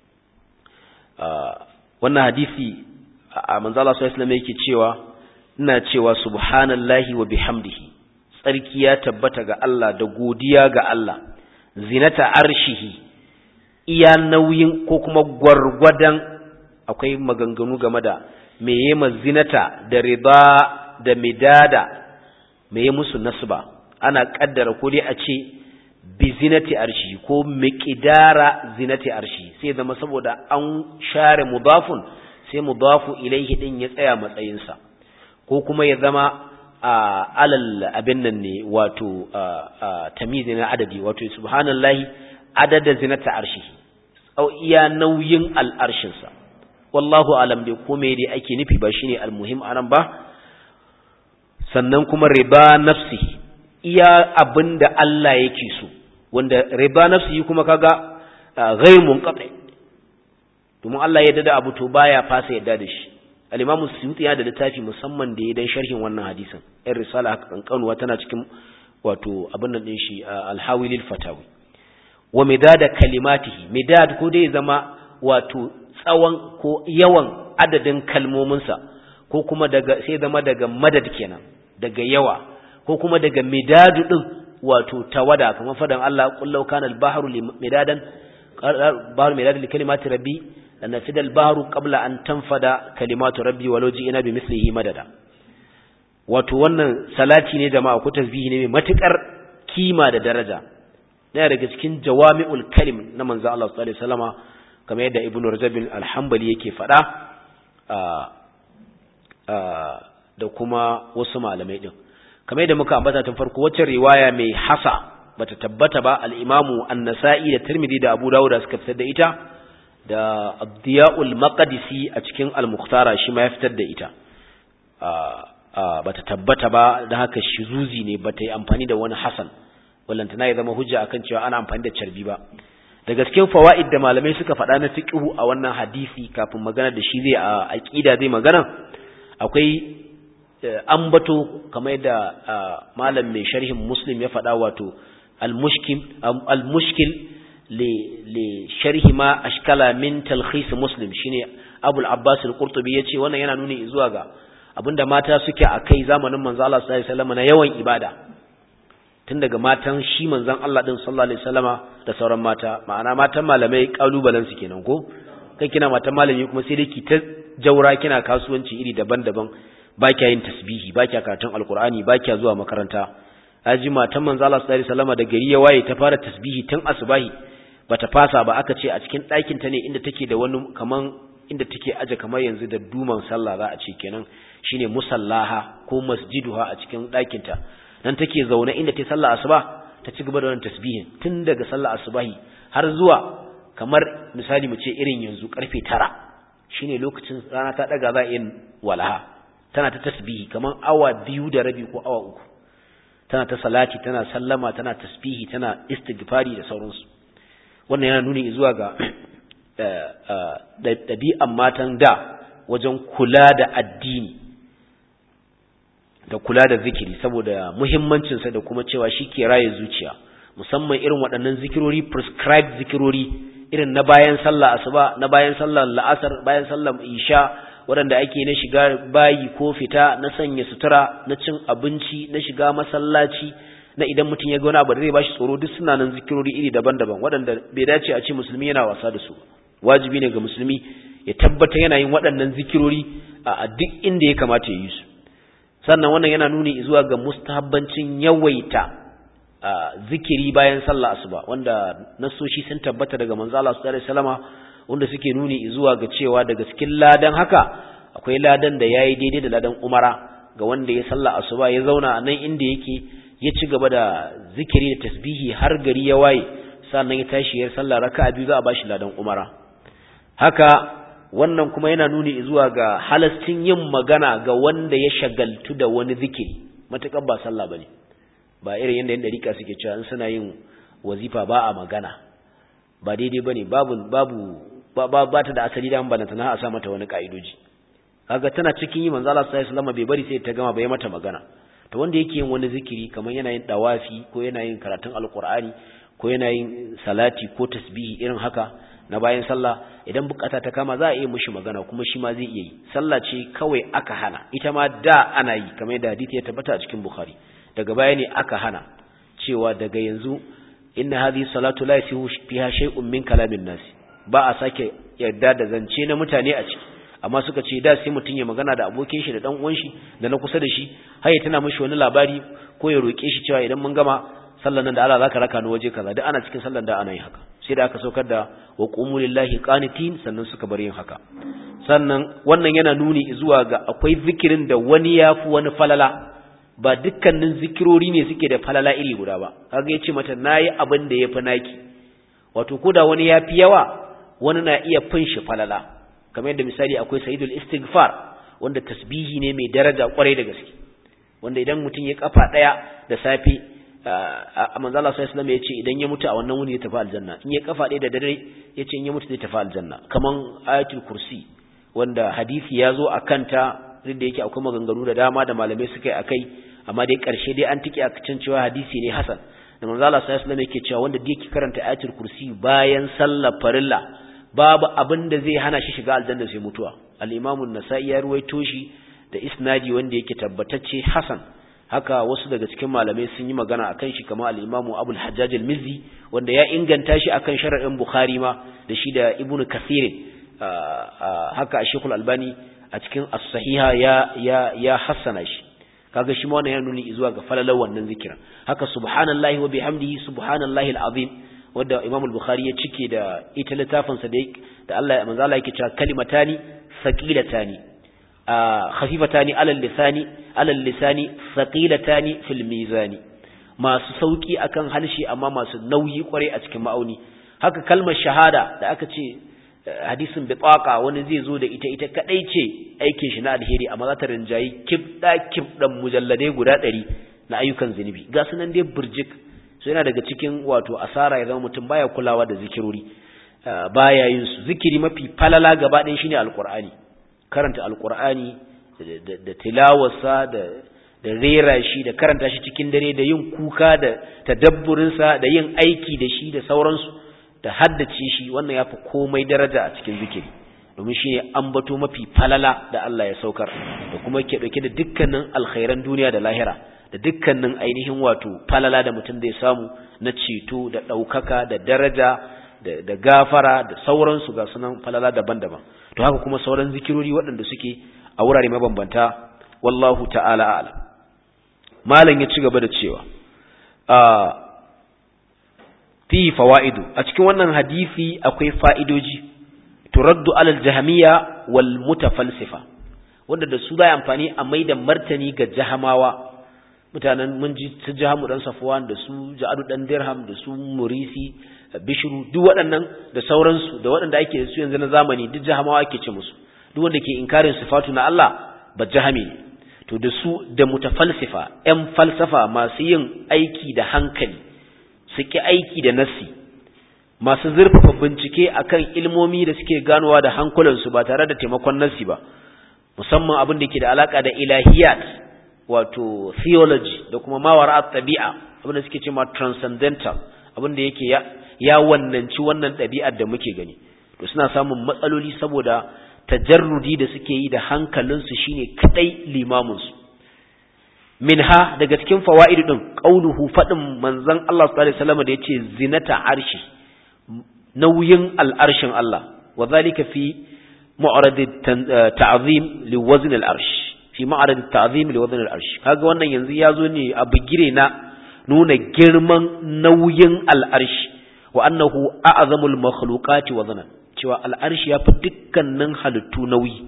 wannan hadisi a manzo Allah sallallahu alaihi yake cewa ina cewa subhanallahi wa bihamdihi tsarki ya tabbata ga Allah da godiya ga Allah zinata arshihi iya nauyin ko kuma gwargwadon akwai maganganu game da me yema zinata da riba da midada me yi musu nasba ana kaddara ko dai a ce bi zinati arshi ko miqdara zinati arshi sai zama saboda an share mudafun sai mudafu ilaihi din ya tsaya matsayinsa ko kuma ya zama alal abin nan ne wato tamizi na adadi wato subhanallahi adada zinata arshi au iya nauyin al'arshinsa wallahu alam dai ko me dai ake nufi ba shine almuhim anan ba sannan kuma riba nafsi iya abinda Allah yake so wanda riba nafsi kuma kaga ghayr munqati domin Allah ya dada abu to baya fasa yadda da shi al-Imam Suyuti ya da littafi musamman da ya dan sharhin wannan hadisin ɗan risala haka kankanuwa tana cikin wato abin nan din shi al-Hawilil Fatawi wa midada kalimatihi midad ko dai zama wato tsawon ko yawan adadin kalmominsa ko kuma daga sai zama daga madad kenan daga yawa ko kuma daga midadu din wato tawada kamar fadan Allah kullau kana al-bahru midadan bahru midadan li kalimati rabbi lanafida al-bahru qabla an tanfada kalimatu rabbi walau ji'ina bi mislihi madada wato wannan salati ne jama'a ko tasbihi ne mai matukar kima da daraja daya daga cikin jawami'ul kalim na manzo Allah sallallahu alaihi wasallama kamar yadda ibnu rajab al-hanbali yake faɗa da kuma wasu malamai din kamar yadda muka ambata tun farko wacce riwaya mai hasa bata tabbata ba al-imamu an-nasa'i da tirmidhi da abu dawud suka fitar da ita da abdiya'ul maqdisi a cikin al-mukhtara shi ma ya fitar da ita bata tabbata ba da haka shizuzi ne bata yi amfani da wani hasan wallantana ya zama hujja akan cewa ana amfani da carbi ba da gasken fawaid da malamai suka faɗa na fiqhu a wannan hadisi kafin magana da shi zai a aqida zai magana akwai ambato kamar da malam mai sharhin muslim ya faɗa wato al-mushkil al-mushkil li li sharhi ma ashkala min talkhis muslim shine abul abbas al-qurtubi yace wannan yana nuni zuwa ga abinda mata suke akai zamanin manzo Allah sallallahu alaihi wasallam na yawan ibada tun daga matan shi manzon Allah din sallallahu alaihi wasallama da sauran mata ma'ana matan malamai kalubalen su kenan ko kai kina matan malami kuma sai dai ki ta jaura kina kasuwanci iri daban-daban ba kya yin tasbihi ba kya karatun alqur'ani ba kya zuwa makaranta aji matan manzon Allah sallallahu alaihi wasallama da gari ya waye ta fara tasbihi tun asubahi bata fasa ba aka ce a cikin ɗakin ta ne inda take da wani kaman inda take aje kamar yanzu da duman sallah za a ce kenan shine musallaha ko masjiduha a cikin ɗakin ta nan take zaune inda ta sallah asuba ta ci gaba da wannan tasbihin tun daga sallah asubahi har zuwa kamar misali mu ce irin yanzu karfe 9 shine lokacin rana ta daga za yin walaha tana ta tasbihi kamar awa biyu da rabi ko awa uku tana ta salati tana sallama tana tasbihi tana istighfari da sauransu wannan yana nuni zuwa ga ɗabi'an matan da wajen kula da addini da kula da zikiri saboda muhimmancinsa da kuma cewa shi ke raye zuciya musamman irin waɗannan zikirori prescribed zikirori irin na bayan sallah asuba na bayan sallah la'asar bayan sallah isha waɗanda ake na shiga bayi ko fita na sanya sutura na cin abinci na shiga masallaci na idan mutum ya ga wani abu da zai bashi tsoro duk suna nan zikirori iri daban-daban waɗanda bai dace a ce musulmi yana wasa da su wajibi ne ga musulmi ya tabbata yana yin waɗannan zikirori a duk inda ya kamata ya yi su sannan wannan yana nuni zuwa ga mustahabbancin yawaita zikiri bayan sallah asuba wanda nasoshi sun tabbata daga manzo Allah sallallahu alaihi wasallama wanda suke nuni zuwa ga cewa daga cikin ladan haka akwai ladan da yayi daidai da ladan umara ga wanda ya sallah asuba ya zauna nan inda yake ya ci gaba da zikiri da tasbihi har gari ya waye sannan ya tashi ya sallah raka'a biyu za a bashi ladan umara haka wannan kuma yana nuni zuwa ga halastin yin magana ga wanda ya shagaltu da wani zikiri matuƙar ba sallah bane ba irin yadda yadda rika suke cewa in suna yin wazifa ba a magana ba daidai bane babu babu ba, ba, ta da asali da ba tana a sa mata wani ka'idoji kaga tana cikin yi manzo Allah sallallahu alaihi wasallam bai bari sai ta gama bai mata magana to wanda yake yin wani zikiri kamar yana yin dawafi ko yana yin karatun alqur'ani ko yana yin salati ko tasbihi irin haka na bayan sallah idan bukata ta kama za a iya mushi magana kuma shi ma zai iya yi sallah ce kawai aka hana ita ma da ana yi kamar yadda hadisi ya tabbata a cikin bukhari daga baya ne aka hana cewa daga yanzu inna hadhihi salatu la yasihu fiha shay'un min kalamin nas ba a sake yarda da zance na mutane a ciki amma suka ce da sai mutun ya magana da abokin shi da dan uwan shi da na kusa da shi har ya tana mishi wani labari ko ya roke shi cewa idan mun gama sallan nan da Allah zaka raka ni waje kaza duk ana cikin sallan da ana yin haka sai da aka saukar da wa qumu lillahi qanitin sannan suka bar yin haka sannan wannan yana nuni zuwa ga akwai zikirin da wani yafi wani falala ba dukkanin zikirori ne suke da falala iri guda ba kaga yace mata nayi abin da yafi naki wato koda wani yafi yawa wani na iya fin shi falala kamar yadda misali akwai sayyidul istighfar wanda tasbihi ne mai daraja kwarai da gaske wanda idan mutum ya kafa daya da safe a manzo Allah sallallahu alaihi wasallam yace idan ya mutu a wannan wuni ya tafi aljanna in ya kafa daya da dare yace in ya mutu zai tafi aljanna kaman ayatul kursi wanda hadisi ya zo akan ta duk da yake akwai maganganu da dama da malamai suka yi akai amma dai karshe dai an tike a cikin cewa hadisi ne hasan da manzo Allah sallallahu alaihi wasallam yake cewa wanda da yake karanta ayatul kursi bayan sallar farilla babu abin da zai hana shi shiga aljanna sai mutuwa al-imamu an-nasa'i ya ruwaito shi da isnadi wanda yake tabbatacce hasan haka wasu daga cikin malamai sun yi magana akan shi kamar al-imamu abul hajjaj al-mizzi wanda ya inganta shi akan shar'in bukhari ma da shi da ibnu kathir haka shekul albani a cikin as-sahiha ya ya ya hassana shi kaga shi ma wannan ya nuni zuwa ga falalar wannan zikirin haka subhanallahi wa bihamdihi subhanallahi al-azim wanda imam al-bukhari ya cike da ita littafin sa da Allah manzo Allah yake cewa kalimatani saqilatani khafifatani alal lisani alal lisani saqilatani fil mizani masu sauki akan halshi amma masu nauyi kware a cikin ma'auni haka kalmar shahada da aka ce hadisin bitaka wani zai zo da ita ita kadai ce aikin shi na alheri amma za ta rinjayi kibda kibdan mujalladai guda 100 na ayyukan zinubi ga sunan dai burjik so yana daga cikin wato asara ya zama mutum baya kulawa da zikirori baya yin su zikiri mafi falala gaba ɗaya shine alqur'ani karanta alqur'ani da tilawarsa da da rera shi da karanta shi cikin dare da yin kuka da tadabburin sa da yin aiki da shi da sauransu da haddace shi wannan yafi komai daraja a cikin zikiri domin shi ne ambato mafi falala da Allah ya saukar da kuma ke dauke da dukkanin alkhairan duniya da lahira da dukkanin ainihin wato falala da mutum zai samu na ceto da ɗaukaka da daraja da gafara da sauransu ga sunan falala daban-daban to haka kuma sauran zikirori waɗanda suke a wurare mabambanta wallahu ta'ala a'lam malam ya ci gaba da cewa fi fawaidu a cikin wannan hadisi akwai fa'idoji turaddu alal jahmiya wal mutafalsifa wanda da su da amfani a maida martani ga jahamawa mutanen mun ji su jahamu dan safwan da su ja'adu dan dirham da su murisi bishru duk waɗannan da sauransu da waɗanda ake da su yanzu na zamani duk jahamawa ake ce musu duk wanda ke inkarin sifatu na Allah ba jahami ne to da su da mutafalsifa ƴan falsafa masu yin aiki da hankali su ki aiki da nassi masu zurfafa bincike akan ilmomi da suke ganowa da hankulansu ba tare da taimakon nassi ba musamman abin da ke da alaka da ilahiyat wato theology da kuma mawara tabi'a abin da suke ce ma transcendental abin da yake ya ya wannanci wannan ɗabi'ar da muke gani to suna samun matsaloli saboda tajarrudi da suke yi da hankalinsu shine kadai limaminsu minha daga cikin fawaidu din qauluhu fadin manzon Allah sallallahu alaihi wasallam da yace zinata arshi nauyin al'arshin Allah wa zalika fi mu'rad ta'zim li wazn al'arsh fi mu'rad ta'zim li wazn al'arsh kaga wannan yanzu yazo ne a bigire na nuna girman nauyin al'arshi wa annahu a'zamul makhluqati waznan cewa al'arshi ya fi dukkanin halittu nauyi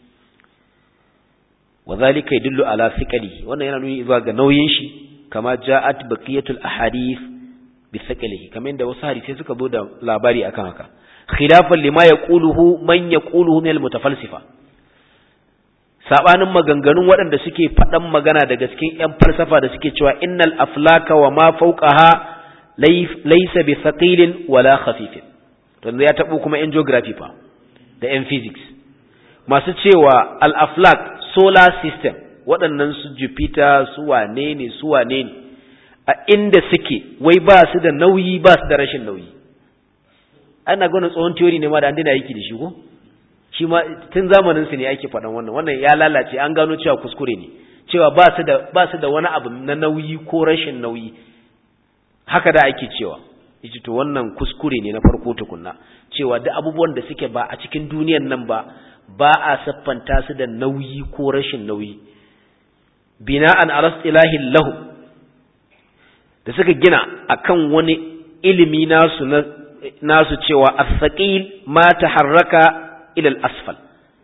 wa zalika yadullu ala thiqali wannan yana nuni zuwa ga nauyin shi kama ja'at baqiyatul ahadith bi thiqalihi kamar inda wasu hadisi suka zo da labari akan haka khilafan lima yaquluhu man yaquluhu min al-mutafalsifa sabanin maganganun waɗanda suke faɗan magana daga cikin ƴan falsafa da suke cewa innal aflaka wa ma fawqaha laysa bi thaqilin wala khafifin to ya tabo kuma ƴan geography fa da ƴan physics masu cewa al-aflak solar system waɗannan su Jupiter su wane ne su wane ne a inda suke wai ba su da nauyi ba su da rashin nauyi ana gwanin tsohon theory ne ma da an dina yake da shi ko shi ma tun zamanin su ne ake faɗan wannan wannan ya lalace an gano cewa kuskure ne cewa ba su da ba su da wani abu na nauyi ko rashin nauyi haka da ake cewa yace to wannan kuskure ne na farko tukunna cewa duk abubuwan da suke ba a cikin duniyar nan ba ba a siffanta su da nauyi ko rashin nauyi bina'an ala ilahi lahu da suka gina akan wani ilimi nasu na nasu cewa as-saqil ma taharraka ila al-asfal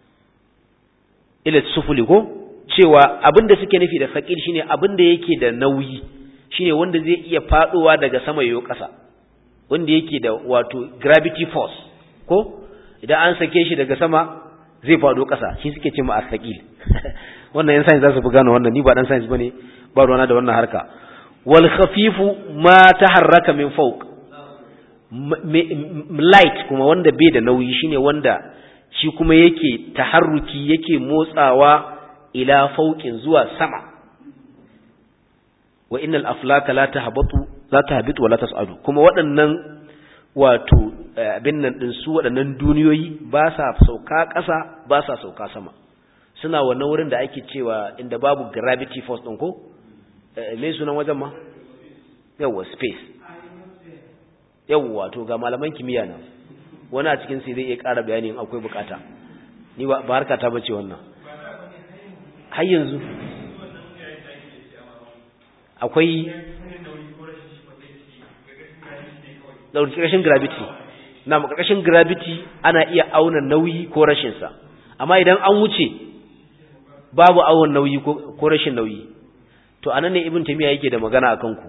ila sufuli ko cewa abinda suke nufi da saqil shine abinda yake da nauyi shine wanda zai iya faduwa daga sama yayin ƙasa wanda yake da wato gravity force ko idan an sake shi daga sama zai fado ƙasa shi suke ce ma as-saqil wannan yan science za su fi gano wannan ni ba dan science bane ba ruwana da wannan harka wal khafifu ma taharraka min fawq light kuma wanda bai da nauyi shine wanda shi kuma yake taharruki yake motsawa ila fawqin zuwa sama wa innal aflaka la tahbatu la tahbitu wa la tas'adu kuma waɗannan wato abin nan din su waɗannan duniyoyi ba sa sauka ƙasa ba sa sauka sama suna wannan wurin da ake cewa inda babu gravity force ɗin ko me sunan wajen ma yawwa space yawwa to ga malaman kimiyya nan wani a cikin sai zai iya ƙara bayani in akwai bukata ni ba harka ta bace wannan har yanzu akwai ƙarƙashin gravity na ƙarƙashin gravity ana iya auna nauyi ko rashinsa amma idan an wuce babu awon nauyi ko rashin nauyi to anan ne ibn tamiya yake da magana a kanku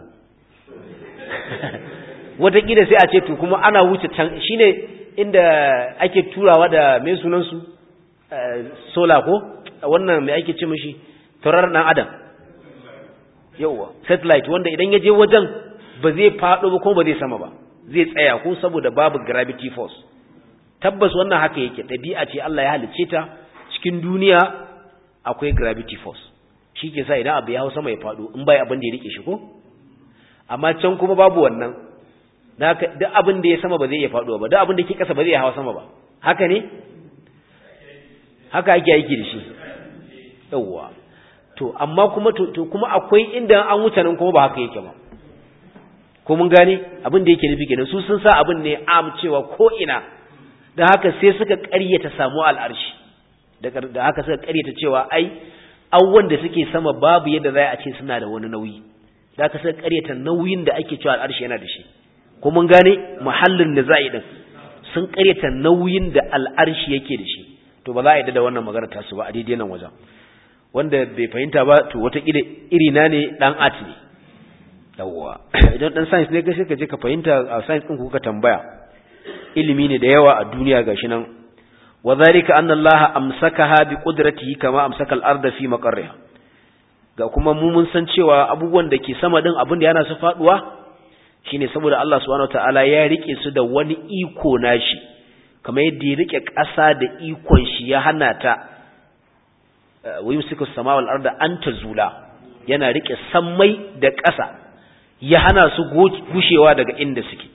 wataƙila sai a ce to kuma ana wuce can shine inda ake turawa da mai sunansu sola ko wannan mai ake ce mashi turar ɗan adam yauwa satellite wanda idan ya je wajen ba zai faɗo ba kuma ba zai sama ba zai tsaya ko saboda babu gravity force tabbas wannan haka yake ɗabi'a ce Allah ya halicce ta cikin duniya akwai gravity force shi ke sa idan abu ya hau sama ya faɗo in bai abin da ya rike shi ko amma can kuma babu wannan duk abin da ya sama ba zai iya faɗo ba duk abin da ke ƙasa ba zai hawa sama ba haka ne haka ake aiki da shi yawwa to amma kuma to kuma akwai inda an wuce nan kuma ba haka yake ba ko mun gane abin da yake nufi kenan su sun sa abin ne am cewa ko ina da haka sai suka ƙaryata samu al'arshi da haka suka ƙaryata cewa ai awwan da suke sama babu yadda za a ce suna da wani nauyi da haka suka ƙaryata nauyin da ake cewa al'arshi yana da shi ko mun gane muhallin da za'i din sun ƙaryata nauyin da al'arshi yake da shi to ba za a yi da wannan magana ta su ba a daidai nan wajen wanda bai fahimta ba to wata iri na ne dan art ne yawwa idan dan science ne gashi ka je ka fahimta a science din kuka tambaya ilimi ne da yawa a duniya gashi nan wa zalika anna Allah amsakaha bi qudratihi kama amsaka al-ardha fi maqarriha ga kuma mu mun san cewa abubuwan da ke sama din abin da yana su faduwa shine saboda Allah subhanahu wataala ya rike su da wani iko nashi kamar yadda ya rike ƙasa da ikon shi ya hana ta wa yumsiku as-samaa wal arda an tazula yana rike sammai da ƙasa ya hana su gushewa daga inda suke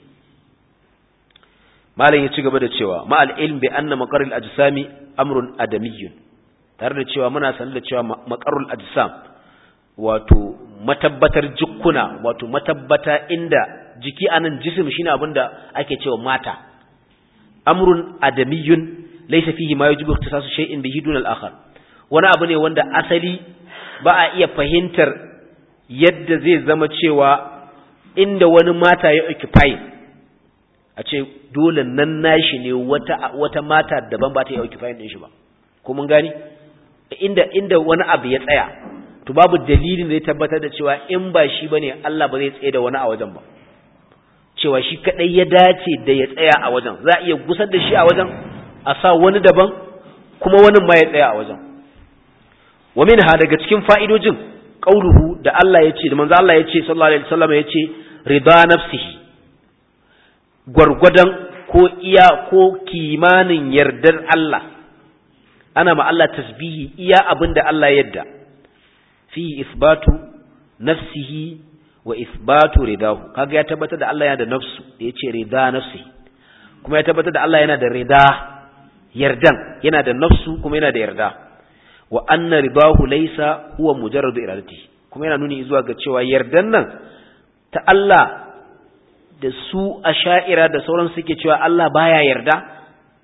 malam ya ci gaba da cewa ma'al ilm bi anna maqarrul ajsami amrun adamiyyun tare da cewa muna sanar da cewa maqarrul ajsam wato matabbatar jikkuna wato matabbata inda jiki anan jisim shine abinda ake cewa mata amrun adamiyyun laysa fihi ma yajibu ikhtisasu shay'in bihi dun al-akhar wani abu ne wanda asali ba a iya fahimtar yadda zai zama cewa inda wani mata ya occupy a ce dole nan nashi ne wata wata mata daban ba ta yi occupy din shi ba ko mun gani inda inda wani abu ya tsaya to babu dalilin da ya tabbatar da cewa in ba shi bane Allah ba zai tsaye da wani a wajen ba cewa shi kadai ya dace da ya tsaya a wajen za a iya gusar da shi a wajen a sa wani daban kuma wani ma ya tsaya a wajen wa minha daga cikin fa'idojin qauluhu da Allah ya ce da manzo Allah ya ce sallallahu alaihi wasallam ya ce rida nafsihi gwargwadon ko iya ko kimanin yardar Allah ana ma Allah tasbihi iya abinda Allah yadda fi isbatu nafsihi wa isbatu ridahu kaga ya tabbatar da Allah yana da nafsu da yace rida nafsi kuma ya tabbatar da Allah yana da rida yardan yana da nafsu kuma yana da yarda wa anna ridahu laysa huwa mujarradu iradati kuma yana nuni zuwa ga cewa yardan nan ta Allah da su asha'ira da sauran suke cewa Allah baya yarda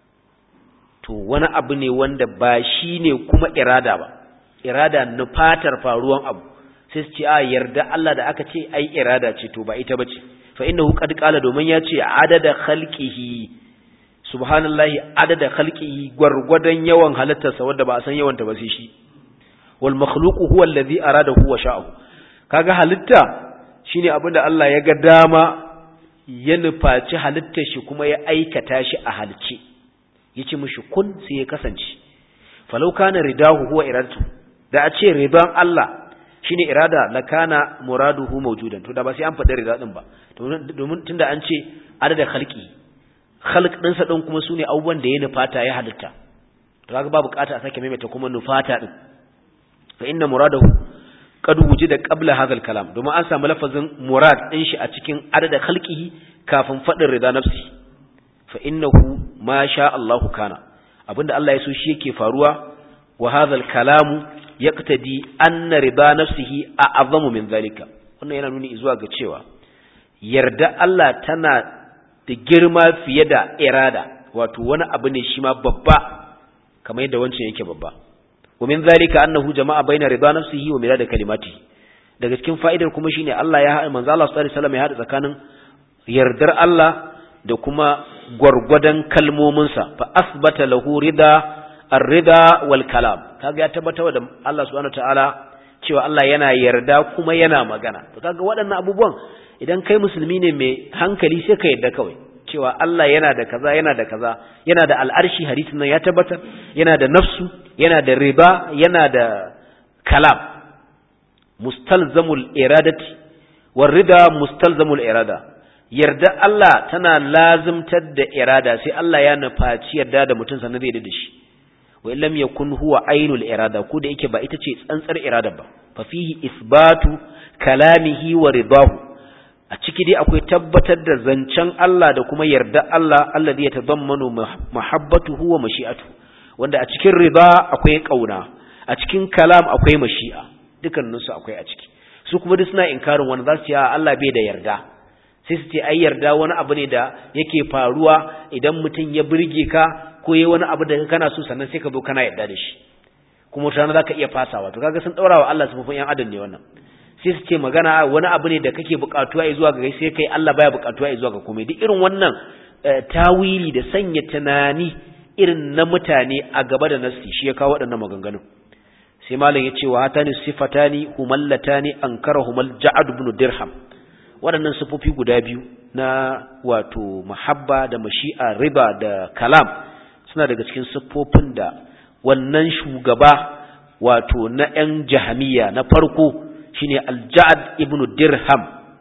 to wani abu ne wanda ba shine kuma irada ba irada nufatar faruwan abu sai su ce a yarda Allah da aka ce ai irada ce to ba ita bace fa innahu qad qala domin ya ce adada khalqihi subhanallahi adada khalqihi gwargwadon yawan halittarsa wanda ba a san yawan ta ba sai shi wal makhluqu huwa alladhi aradahu wa sha'ahu kaga halitta shine abinda Allah ya ga dama ya nufaci halittar shi kuma ya aikata shi a halce yace mishi kun sai ya kasance falau kana ridahu huwa iradatu da a ce ridan Allah shine irada la kana muraduhu mawjudan to da ba sai an faɗi rida din ba domin tunda an ce adada khalqi khalq din sa din kuma sune abubuwan da ya nufata ya halitta to kaga ba bukata a sake maimaita kuma nufata din fa inna muradahu qad wujida qabla hadha al-kalam domin an samu lafazin murad din shi a cikin adada khalqihi kafin faɗin rida nafsi fa innahu ma sha Allahu kana abinda Allah ya so shi yake faruwa wa hadha al-kalamu yaqtadi anna riba nafsihi a'zamu min zalika wannan yana nuni zuwa ga cewa yarda Allah tana da girma fiye da irada wato wani abu ne shi ma babba kamar yadda wancan yake babba wa min zalika annahu jama'a baina rida nafsihi wa mirada kalimati daga cikin fa'idar kuma shine Allah ya haɗa manzo Allah sallallahu alaihi wasallam ya haɗa tsakanin yardar Allah da kuma gwargwadon kalmominsa fa asbata lahu rida ar-rida wal kalam kaga ya tabbatar da Allah subhanahu wataala cewa Allah yana yarda kuma yana magana to kaga waɗannan abubuwan idan kai musulmi ne mai hankali sai ka yarda kawai cewa Allah yana da kaza yana da kaza yana da al'arshi hadisin nan ya tabbatar yana da nafsu yana da riba yana da kalam mustalzamul iradati war rida mustalzamul irada yarda Allah tana lazimtar da irada sai Allah ya nufaci yarda da mutum sannan zai da shi wa illam yakun huwa ainul irada ko da yake ba ita ce tsantsar irada ba fa fihi isbatu kalamihi wa ridahu a ciki dai akwai tabbatar da zancen Allah da kuma yarda Allah alladhi yatadammanu mahabbatuhu wa mashi'atuhu wanda a cikin riba akwai kauna a cikin kalam akwai mashi'a dukanninsu akwai a ciki su kuma duk suna inkarin wani za su ce Allah bai da yarda sai su ce ai yarda wani abu ne da yake faruwa idan mutum ya burge ka ko yayi wani abu da kana so sannan sai ka zo kana yarda da shi kuma wata za ka iya fasawa to kaga sun daura wa Allah sufufin yan adam ne wannan sai su ce magana wani abu ne da kake bukatuwa zuwa ga sai kai Allah baya bukatuwa zuwa ga komai duk irin wannan tawili da sanya tunani irin na mutane a gaba da nasi shi ya kawo waɗannan maganganun sai malam ya ce wa hatani sifatani humallatani ankarahumal ja'ad ibn dirham waɗannan sifofi guda biyu na wato mahabba da mashi'a riba da kalam suna daga cikin siffofin da wannan shugaba wato na ‘yan jahamiya na farko shine al-ja'ad ibn dirham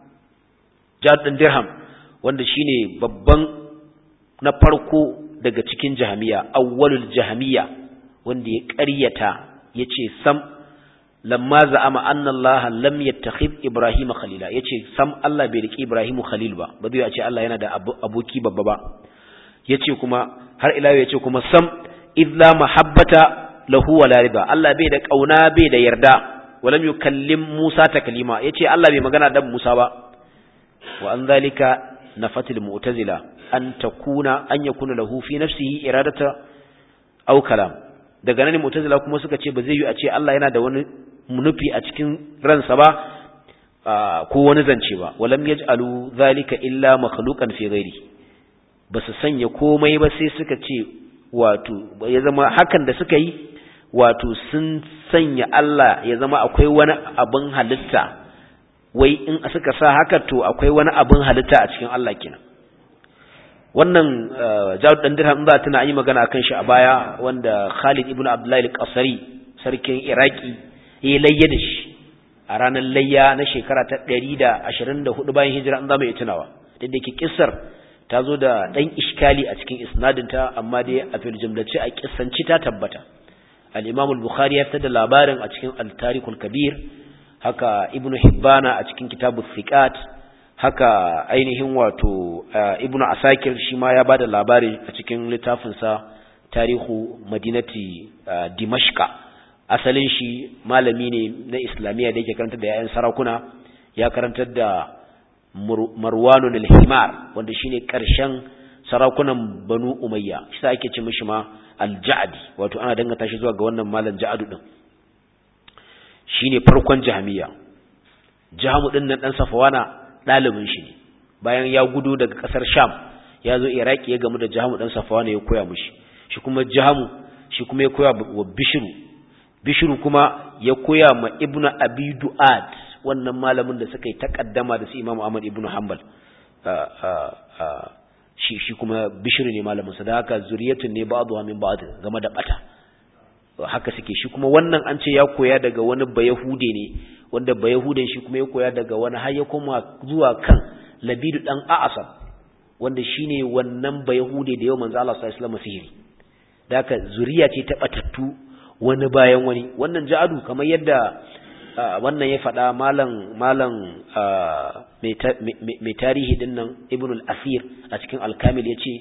ja'ad ɗin dirham wanda shine babban na farko daga cikin jahamiya awwalul jahamiya wanda ya ƙaryata yace sam lamma za'ama anna Allah lam yattakhid Ibrahim khalila yace sam Allah bai riki Ibrahim khalil ba ba zai ce Allah yana da aboki babba ba yace kuma har ila yace kuma sam idla mahabbata lahu wala riba Allah bai da kauna bai da yarda walam yukallim Musa taklima yace Allah bai magana da Musa ba wa an zalika nafatil mu'tazila an takuna an yakuna lahu fi nafsihi iradata aw kalam daga nan mu'tazila kuma suka ce ba zai yi a ce Allah yana da wani nufi a cikin ransa ba ko wani zance ba walam yaj'alu zalika illa makhluqan fi ghairi basu sanya komai ba sai suka ce wato ya zama hakan da suka yi wato sun sanya Allah ya zama akwai wani abin halitta wai in suka sa haka to akwai wani abin halitta a cikin Allah kenan wannan jawud dan dirham za tana yi magana akan shi a baya wanda Khalid ibn Abdullah al-Qasri sarkin Iraki ya layya da shi a ranar layya na shekara ta 124 bayan hijira an zama tunawa duk da ke kissar ta zo da dan iskali a cikin isnadin ta amma dai a fil jumlace a kissanci ta tabbata al-Imam al-Bukhari ya fitar da labarin a cikin al-Tarikh al-Kabir haka Ibn Hibbana a cikin Kitabut Thiqat haka ainihin wato ibnu asakir shi ma ya ba da labari a cikin littafinsa tarihu madinati dimashka asalin shi malami ne na islamiyya da yake karantar da yayan sarakuna ya karantar da marwanun al-himar wanda shine karshen sarakunan banu umayya shi ake ce mishi ma al-ja'di wato ana danganta shi zuwa ga wannan malam ja'adu din shine farkon jahmiya jahamu din nan dan safawana ɗalibin shi ne bayan ya gudu daga ƙasar sham ya zo iraki ya gamu da jahamu ɗan safawa ne ya koya mushi shi kuma jahamu shi kuma ya koya wa bishiru bishiru kuma ya koya ma ibnu abi du'ad wannan malamin da suka yi takaddama da su imamu ahmad ibnu hanbal shi shi kuma bishiru ne malamin sa da haka zuriyatun ne ba'dhu min ba'd game da bata haka suke shi kuma wannan an ce ya koya daga wani bayahude ne wanda bayahudan shi kuma ya koya daga wani har ya koma zuwa kan labidu dan a'asab wanda shine wannan bayahude da yau manzo Allah sallallahu alaihi wasallam sihiri da haka zuriya ce ta batattu wani bayan wani wannan ja'adu kamar yadda wannan ya faɗa malam malam mai tarihi din nan ibnul asir a cikin al-kamil yace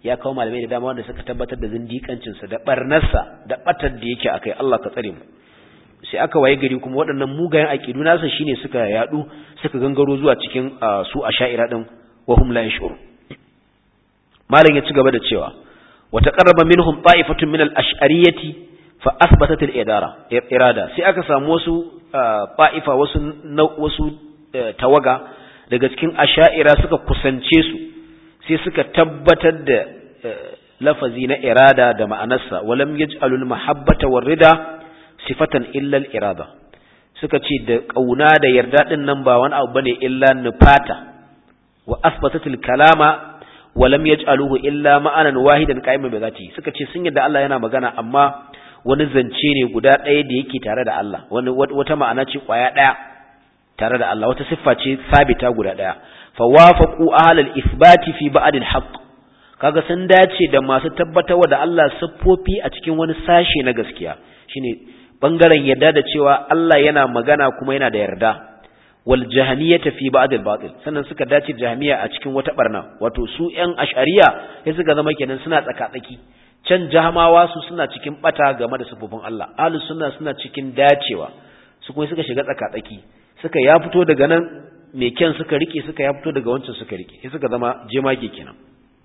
ya kawo malamai da dama wanda suka tabbatar da zindiƙancinsa da barnarsa da batar da yake akai Allah ka tsare mu sai aka waye gari kuma waɗannan mugayen aqidu nasa shine suka yadu suka gangaro zuwa cikin su asha'ira din wa hum la yashur malam ya ci gaba da cewa wa taqarraba minhum ta'ifatun min al-ash'ariyati fa athbatat al-idara irada sai aka samu wasu ta'ifa wasu wasu tawaga daga cikin asha'ira suka kusance su sai suka tabbatar da lafazi na irada da ma'anarsa walam yaj'alul mahabbata war-rida sifatan illa al-irada suka ce da kauna da yarda din nan ba wani abu bane illa nufata wa asbatatil kalama wa lam yaj'aluhu illa ma'anan wahidan qa'iman bi zati suka ce sun yadda Allah yana magana amma wani zance ne guda ɗaya da yake tare da Allah wani wata ma'ana ce kwaya ɗaya tare da Allah wata siffa ce sabita guda ɗaya fa wafaqu ahlal isbati fi ba'd al-haqq kaga sun dace da masu tabbatarwa da Allah siffofi a cikin wani sashe na gaskiya shine bangaren yarda da cewa Allah yana magana kuma yana da yarda wal jahaniyata fi ba'd al batil sannan suka dace jahmiya a cikin wata barna wato su ƴan ash'ariya sai suka zama kenan suna tsaka-tsaki can jahmawa su suna cikin bata game da sifofin Allah ahlus sunna suna cikin dacewa su kuma suka shiga tsaka-tsaki suka ya fito daga nan mai kyan suka rike suka ya fito daga wancan suka rike sai suka zama jemage kenan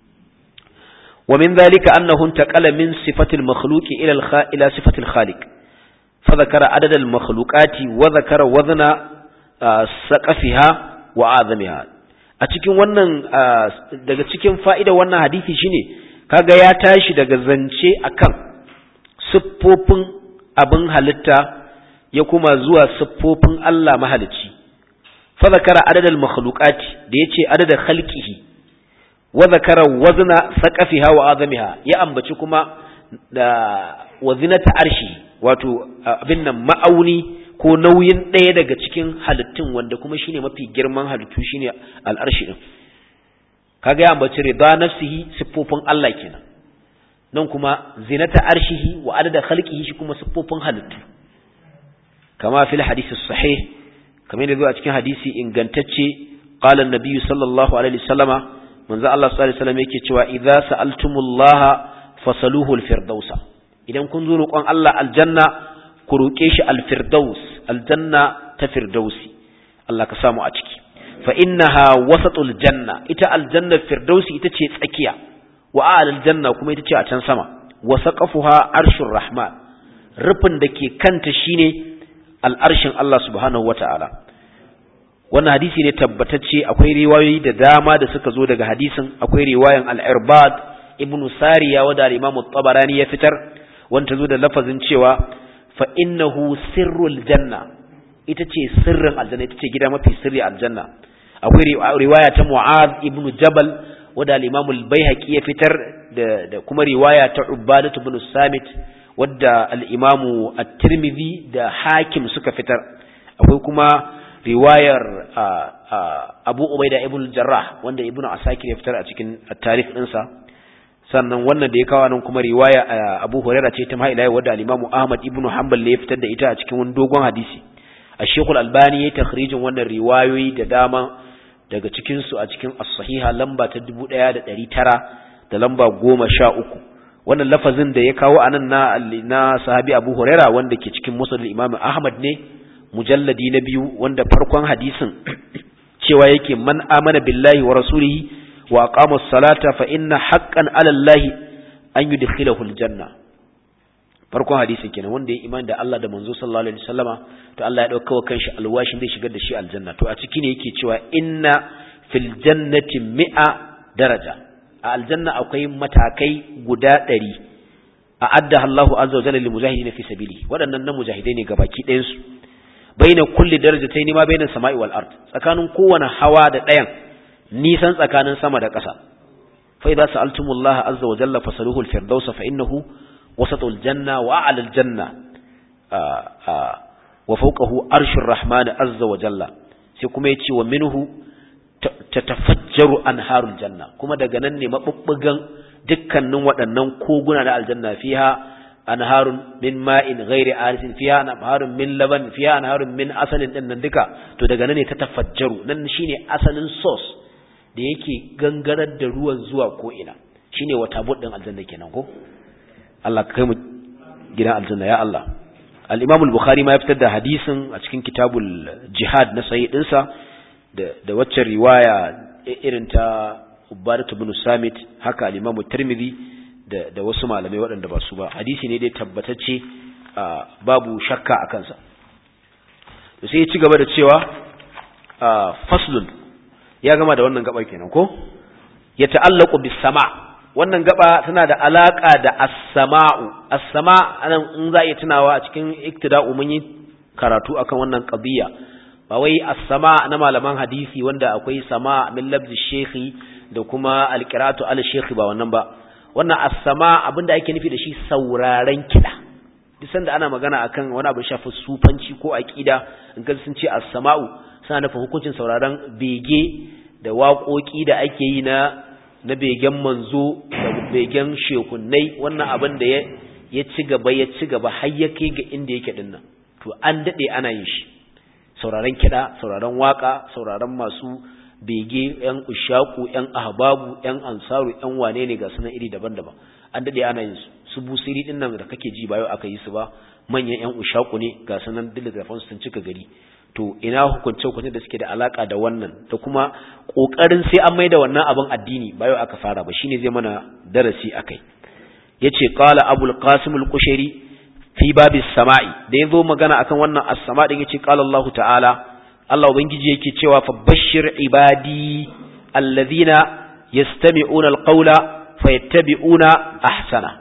ومن ذلك أنه انتقل من صفة المخلوق إلى الخ... إلى صفة الخالق فذكر عدد المخلوقات وذكر وزن سقفها وعظمها a cikin wannan daga cikin fa'ida wannan hadisi shine kaga ya tashi daga zance akan siffofin abin halitta ya kuma zuwa siffofin Allah mahalicci fa zakara adadal makhluqati da yace adadal khalqihi wa zakara wazna saqafiha wa azamiha ya ambaci kuma da wazinata arshi wato abin nan ma'auni ko nauyin ɗaya daga cikin halittun wanda kuma shine mafi girman halittu shine al'arshi din kaga ya ambaci rida nafsihi siffofin Allah kenan nan kuma zinata arshihi wa adada khalqihi shi kuma siffofin halittu kama fil hadisi sahih kamar yadda a cikin hadisi ingantacce qala an-nabiy sallallahu alaihi wasallama manzo Allah sallallahu alaihi wasallam yake cewa idza sa'altumullaha fasaluhu al-firdausa idan kun zo roƙon Allah aljanna ku roƙe shi al-firdaus aljanna ta firdausi Allah ka samu a ciki fa innaha wasatul janna ita aljanna firdausi ita ce tsakiya wa a'lal janna kuma ita ce a can sama wa saqafuha arshur rahman rufin da ke kanta shine al'arshin Allah subhanahu wata'ala wannan hadisi ne tabbatacce akwai riwayoyi da dama da suka zo daga hadisin akwai riwayan al-irbad ibnu sariya wanda al-imam at-tabarani ya fitar wanda zo da lafazin cewa fa innahu sirrul janna ita ce sirrin aljanna ita ce gida mafi sirri aljanna akwai riwaya ta mu'az ibnu jabal wanda al-imam al-baihaqi ya fitar da, da kuma riwaya ta ubadah ibn samit wadda al-imam at-tirmidhi da hakim suka fitar akwai kuma riwayar abu ubaida ibn jarrah wanda ibn asakir ya fitar a cikin tarikh ɗinsa sannan wannan da ya kawo nan kuma riwaya abu huraira ce ta ma'ila wadda al-imamu ahmad ibn hanbal ne ya fitar da ita a cikin wani dogon hadisi a shekul albani ya takhrijin wannan riwayoyi da dama daga cikin su a cikin as-sahiha lamba ta 1900 da lamba 13 wannan lafazin da ya kawo anan na na sahabi abu huraira wanda ke cikin musnad al-imam ahmad ne mujalladi na biyu wanda farkon hadisin cewa yake man amana billahi wa rasulihi wa aqama as-salata fa inna haqqan 'ala allahi an yudkhilahu al-janna farkon hadisin kenan wanda ya imani da Allah da manzo sallallahu alaihi wasallama to Allah ya dauka wa kanshi alwashin zai shigar da shi aljanna to a ciki ne yake cewa inna fil jannati mi'a daraja a aljanna akwai matakai guda ɗari a adda Allahu azza wa jalla lil mujahidin fi sabili waɗannan na mujahidai ne gabaki ɗayan su baina kulli darajatayn ma baina samai wal ard tsakanin kowane hawa da ɗayan nisan tsakanin sama da ƙasa fa idza sa'altumullaha azza wa jalla fasaluhu al firdaus fa innahu wasatul janna wa a'la al janna wa fawqahu arshur rahman azza wa jalla sai kuma yace wa minhu tatafajjaru anharul janna kuma daga nan ne mabubbugan dukkanin waɗannan koguna na aljanna fiha anharun min ma'in ghairi alisin fiha anharun min laban fiha anharun min asalin din nan duka to daga nan ne ta tafajjaru nan shine asalin source da yake gangarar da ruwan zuwa ko ina shine wata buddin aljanna kenan ko Allah ka kai mu gidan aljanna ya Allah al-Imam al-Bukhari ma ya fitar da hadisin a cikin kitabul jihad na sahih dinsa da da wacce riwaya irin ta Ubadah ibn Samit haka al-Imam Tirmidhi da da wasu malamai waɗanda ba su ba hadisi ne dai tabbatacce babu shakka a kansa sai ya ci gaba da cewa faslun ya gama da wannan gaba kenan ko ya ta'allaqu bis sama' wannan gaba tana da alaka da as-sama'u as-sama anan in za iya tunawa a cikin iktida'u mun yi karatu akan wannan qadiya ba wai as-sama na malaman hadisi wanda akwai sama min labzi shekhi da kuma al-qira'atu al-shekhi ba wannan ba wannan as-sama abinda ake nufi da shi sauraren kida duk sanda ana magana akan wani abu shafi sufanci ko aqida in ka sun ce as-sama'u suna nufin hukuncin sauraren bege da waƙoƙi da ake yi na na begen manzo da begen shekunnai wannan abin da ya ci gaba ya ci gaba har ya kai ga inda yake dinnan to an dade ana yin shi sauraron kiɗa sauraron waka sauraron masu bege yan ushaku yan ahbabu yan ansaru yan wane ne ga sunan iri daban-daban an dade ana yin su su busiri din nan da kake ji ba yau aka yi su ba manyan yan ushaku ne ga sunan dilizafan sun cika gari to ina hukunce hukunce da suke da alaka da wannan da kuma kokarin sai an maida wannan abin addini ba yau aka fara ba shine zai mana darasi akai yace qala abul qasim al qushairi fi babis sama'i da yazo magana akan wannan as-sama din yace qala Allah ta'ala Allah ubangiji yake cewa fa bashir ibadi alladhina yastami'una al-qawla fayattabi'una ahsana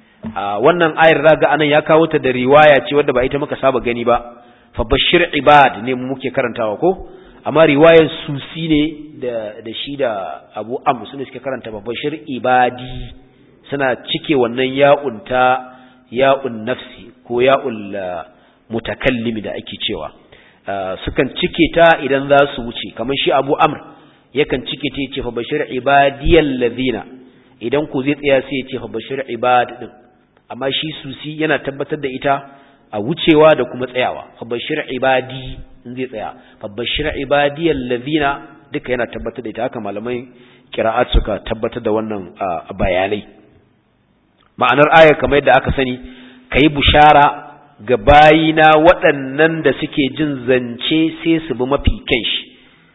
wannan ayar raga anan ya kawo ta da riwaya ce wadda ba ita muka saba gani ba fabashir ibad ne muke karantawa ko amma riwayar susi ne da da shi da Abu Amr sune suke karanta fabashir ibadi suna cike wannan ya'un ta ya'un nafsi ko ya'ul mutakallimi da ake cewa sukan cike ta idan za su wuce kamar shi Abu Amr yakan cike ta yace fabashir ibadiyal ladina idan ku zai tsaya sai yace fabashir ibad din amma shi susi yana tabbatar da ita a wucewa da kuma tsayawa fabashir ibadi in zai tsaya fabashir ibadi allazina duka yana tabbatar da ita haka malamai qira'at suka tabbatar da wannan bayanai ma'anar aya kamar yadda aka sani kai bushara ga bayina waɗannan da suke jin zance sai su bi mafi kyan shi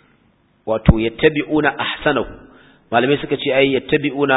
wato yattabi'una ahsanahu malamai suka ce ai yattabi'una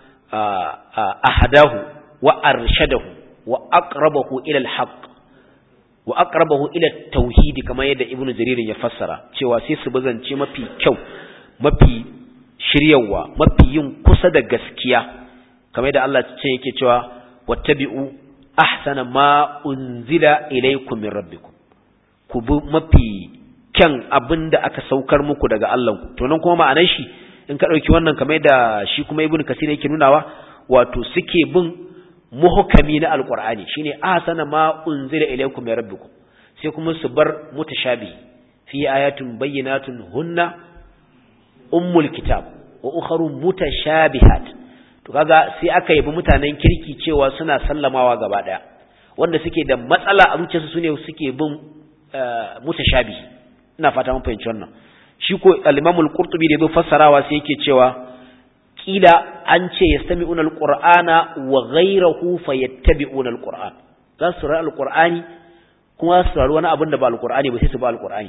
ahadahu wa arshadahu wa aqrabahu ila al-haqq wa aqrabahu ila tauhidi kamar yadda ibnu jarir ya fassara cewa sai su bazance mafi kyau mafi shiryawa mafi yin kusa da gaskiya kamar yadda Allah ce yake cewa wattabi'u ahsana ma unzila ilaykum min rabbikum ku bi mafi kyan abinda aka saukar muku daga Allah ku to nan kuma ma'anar shi in ka dauki wannan kamar yadda shi kuma ibnu kasir yake nunawa wato suke bin muhkami na alqur'ani shine ahsana ma unzila ilaykum min rabbikum sai kuma su bar mutashabi fi ayatun bayyinatun hunna ummul kitab wa ukharu mutashabihat to kaga sai aka yabi mutanen kirki cewa suna sallamawa gaba daya wanda suke da matsala a zuciyarsu sune suke bin mutashabi ina fata mun fahimci wannan shi ko al-Imam al-Qurtubi da ya fassarawa sai yake cewa kila an ce yastami'una alqur'ana wa ghayruhu fayattabi'una alqur'an za su ra alqur'ani kuma su ra wani abin da ba alqur'ani ba sai su ba alqur'ani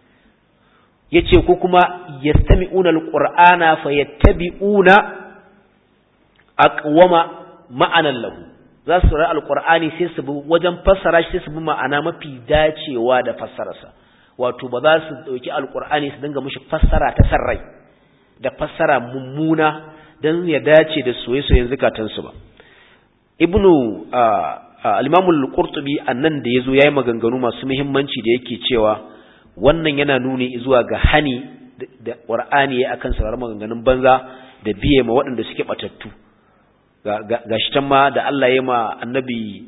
yace ko kuma yastami'una alqur'ana fayattabi'una aqwama ma'anan lahu za su ra alqur'ani sai su bi wajen fassara shi sai su bi ma'ana mafi dacewa da fassararsa wato ba za su dauki alqur'ani su dinga mishi fassara ta sarrai da fassara mummuna don ya dace da soye-soyen zukatansu ba ibnu al-imam al-qurtubi annan da yazo yayi maganganu masu muhimmanci da yake cewa wannan yana nuni zuwa ga hani da qur'ani yayi akan sauraron maganganun banza da biye ma waɗanda suke batattu gashi can ma da Allah ya ma annabi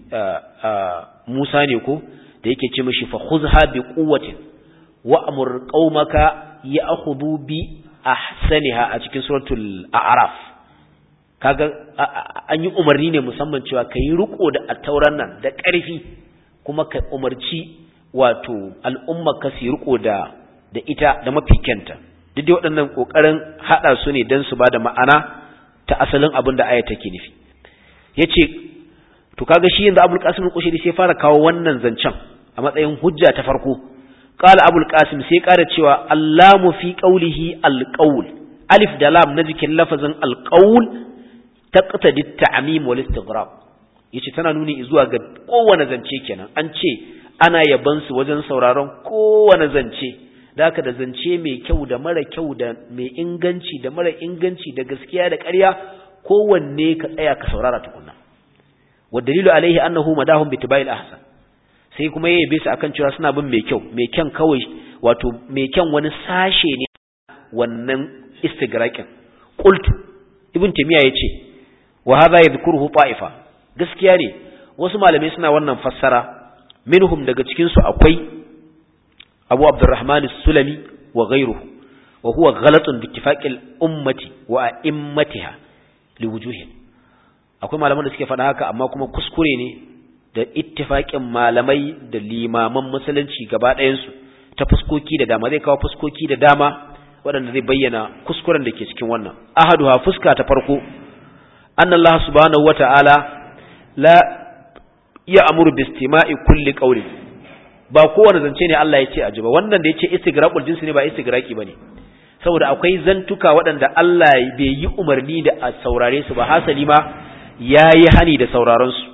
Musa ne ko da yake ce mishi fa khuzha bi quwwatin wa amur qaumaka ya'khudhu bi ahsaniha a cikin suratul a'raf kaga an yi umarni ne musamman cewa ka yi riko da attauran nan da ƙarfi kuma ka umarci wato al'umma ka su riko da da ita da mafi kyanta duk da waɗannan ƙoƙarin haɗa su ne don su ba da ma'ana ta asalin abin da aya take nufi yace to kaga shi yanzu Abul Qasim al-Qushayri sai fara kawo wannan zancen a matsayin hujja ta farko qala Abul Qasim sai ƙara cewa allamu fi qawlihi al-qawl alif da lam na jikin lafazin al-qawl taqtadi at-ta'mim wal istighraq yace tana nuni zuwa ga kowane zance kenan an ce ana yaban su wajen sauraron kowane zance da haka da zance mai kyau da mara kyau da mai inganci da mara inganci da gaskiya da ƙarya kowanne ka tsaya ka saurara tukunna wa dalilu alaihi annahu madahum bi tibail ahsan sai kuma yayi bisa akan cewa suna bin mai kyau mai kyan kawai wato mai kyan wani sashe ne wannan istigraqin qultu ibn timiya yace wa hadha yadhkuruhu ta'ifa gaskiya ne wasu malamai suna wannan fassara minhum daga cikin su akwai Abu Abdurrahman sulami wa ghayruhu wa huwa ghalatun bi ittifaqil ummati wa a'immatiha liwujuhin akwai malaman da suke faɗa haka amma kuma kuskure ne da ittifaqin malamai da limaman musulunci gaba ɗayan su ta fuskoki da dama zai kawo fuskoki da dama waɗanda zai bayyana kuskuren da ke cikin wannan ahaduha fuska ta farko annallaha subhanahu wata'ala la ya'muru bi istima'i kulli qawli ba kowane zance ne Allah ya ce a ji ba wannan da ya ce istigraqul jinsi ne ba istigraqi bane saboda akwai zantuka waɗanda Allah bai yi umarni da a saurare su ba hasali ma yayi hani da sauraron su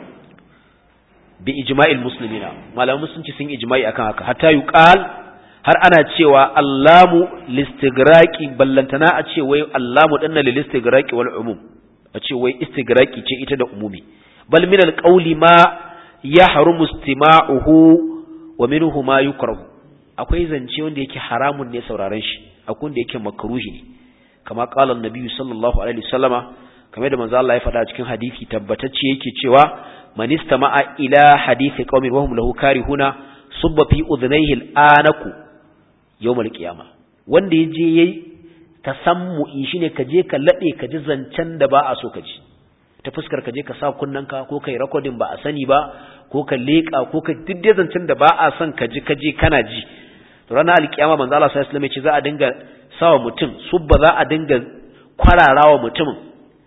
bi ijma'il muslimina malaman musulunci sun ijma'i akan haka hatta yuqal har ana cewa allamu listigraqi ballantana a ce wai allamu danna lil istigraqi wal umum a ce wai istigraqi ce ita da umumi bal min al qawli ma yahrumu istima'uhu wa minhu ma yukrahu akwai zance wanda yake haramun ne sauraron shi akwai wanda yake makruhi ne kama qala annabi sallallahu alaihi wasallama kamar da manzo Allah ya faɗa cikin hadisi tabbatacce yake cewa man istama'a ila hadisi qaumin wa hum lahu karihuna subba fi udhnayhi al'anaku yawm al-qiyamah wanda yaje yayi tasammu'i shine ka je ka lade ka ji zancen da ba a so ka ji ta fuskar ka je ka sa kunnanka ko kai recording ba a sani ba ko ka leka ko ka didde zancen da ba a son ka ji ka je kana ji to ranar alkiyama manzo Allah sallallahu alaihi wasallam ya ce za a dinga sawa mutum subba za a dinga kwararawa mutumin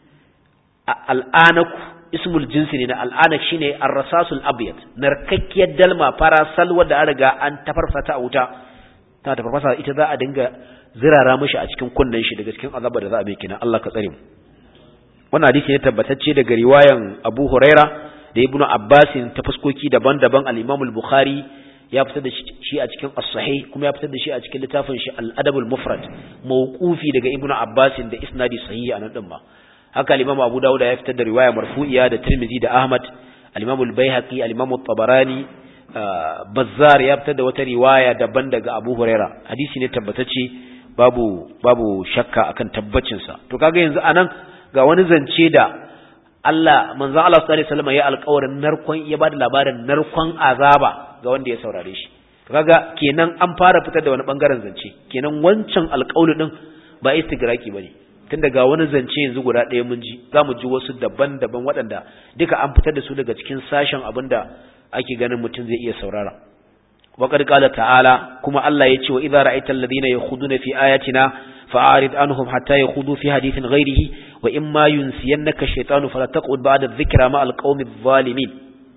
al'anaku ismul jinsi ne na al'anak shine ar-rasasul abyad narkakkiyar dalma farasal wadda an riga an tafarfata a wuta ta tafarfasa ita za a dinga zirara mishi a cikin kunnen shi daga cikin azaba da za a mai kina Allah ka tsare mu wannan hadisi ne tabbatacce daga riwayan Abu Huraira da Ibn Abbas ta fuskoki daban-daban al-Imam al-Bukhari ya fitar da shi a cikin as-sahih kuma ya fitar da shi a cikin littafin shi al-Adab al-Mufrad mawqufi daga Ibn Abbas da isnadi sahihi anan din ma haka al-Imam Abu Dawud ya fitar da riwaya marfu'iya da Tirmidhi da Ahmad al-Imam al-Baihaqi al-Imam at-Tabarani Bazzar ya fitar da wata riwaya daban daga Abu Huraira hadisi ne tabbatacce babu babu shakka akan tabbacin sa to kaga yanzu anan ga wani zance da Allah manzon Allah sallallahu alaihi wasallam ya alƙawarin narkon ya bada labarin narkon azaba ga wanda ya saurare shi kaga kenan an fara fitar da wani bangaren zance kenan wancan alƙawli din ba istigraki bane tun daga wani zance yanzu guda ɗaya mun ji za mu ji wasu daban-daban waɗanda duka an fitar da su daga cikin sashen abin da ake ganin mutum zai iya saurara waƙar ƙala ta'ala kuma Allah ya ce wa idza ra'aita alladhina yakhuduna fi ayatina fa'arid anhum hatta yakhudu fi hadithin ghairihi wa imma yunsiyannaka ash-shaytanu fala taq'ud ba'da adh-dhikra ma al-qaumi adh-dhalimin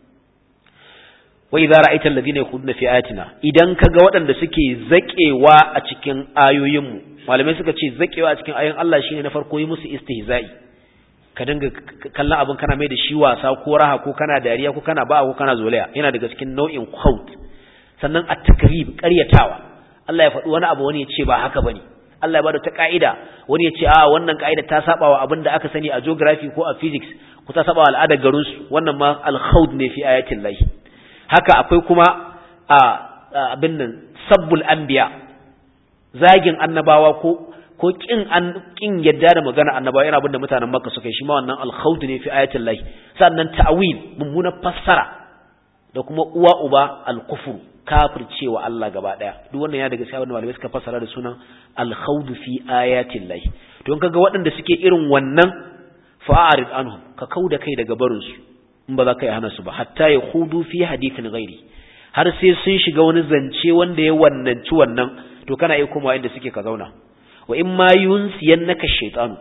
wa idza ra'aita alladhina yakhuduna fi ayatina idan kaga waɗanda suke zakewa a cikin ayoyinmu malamai suka ce zakewa a cikin ayoyin Allah shine na farko yi musu istihza'i ka dinga kallon abin kana mai da shi wasa ko raha ko kana dariya ko kana ba'a ko kana zolaya yana daga cikin nau'in khawt sannan at-takrib ƙaryatawa Allah ya faɗi wani abu wani ya ce ba haka bane Allah ya bada ta ka'ida wani ya ce a wannan ka'ida ta saba wa abin da aka sani a geography ko a physics ko ta saba wa al'adar garin su wannan ma al-khawd ne fi ayatin lahi haka akwai kuma a abin nan sabbul anbiya zagin annabawa ko ko kin an kin yadda da magana annabawa yana abinda mutanen makka suka yi shi ma wannan al-khawd ne fi ayatin lahi sannan ta'wil mummuna fassara da kuma uwa uba al-kufr kafircewa Allah gaba daya duk wannan ya daga sabon malamai suka fassara da sunan al-khawd fi ayatin lahi to in kaga waɗanda suke irin wannan fa'arid anhum ka kauda kai daga barin su in ba za ka yi hana su ba hatta ya hudu fi hadithin ghairi har sai sun shiga wani zance wanda ya wannanci wannan to kana iya komawa inda suke ka zauna wa in ma yunsiyannaka shaytanu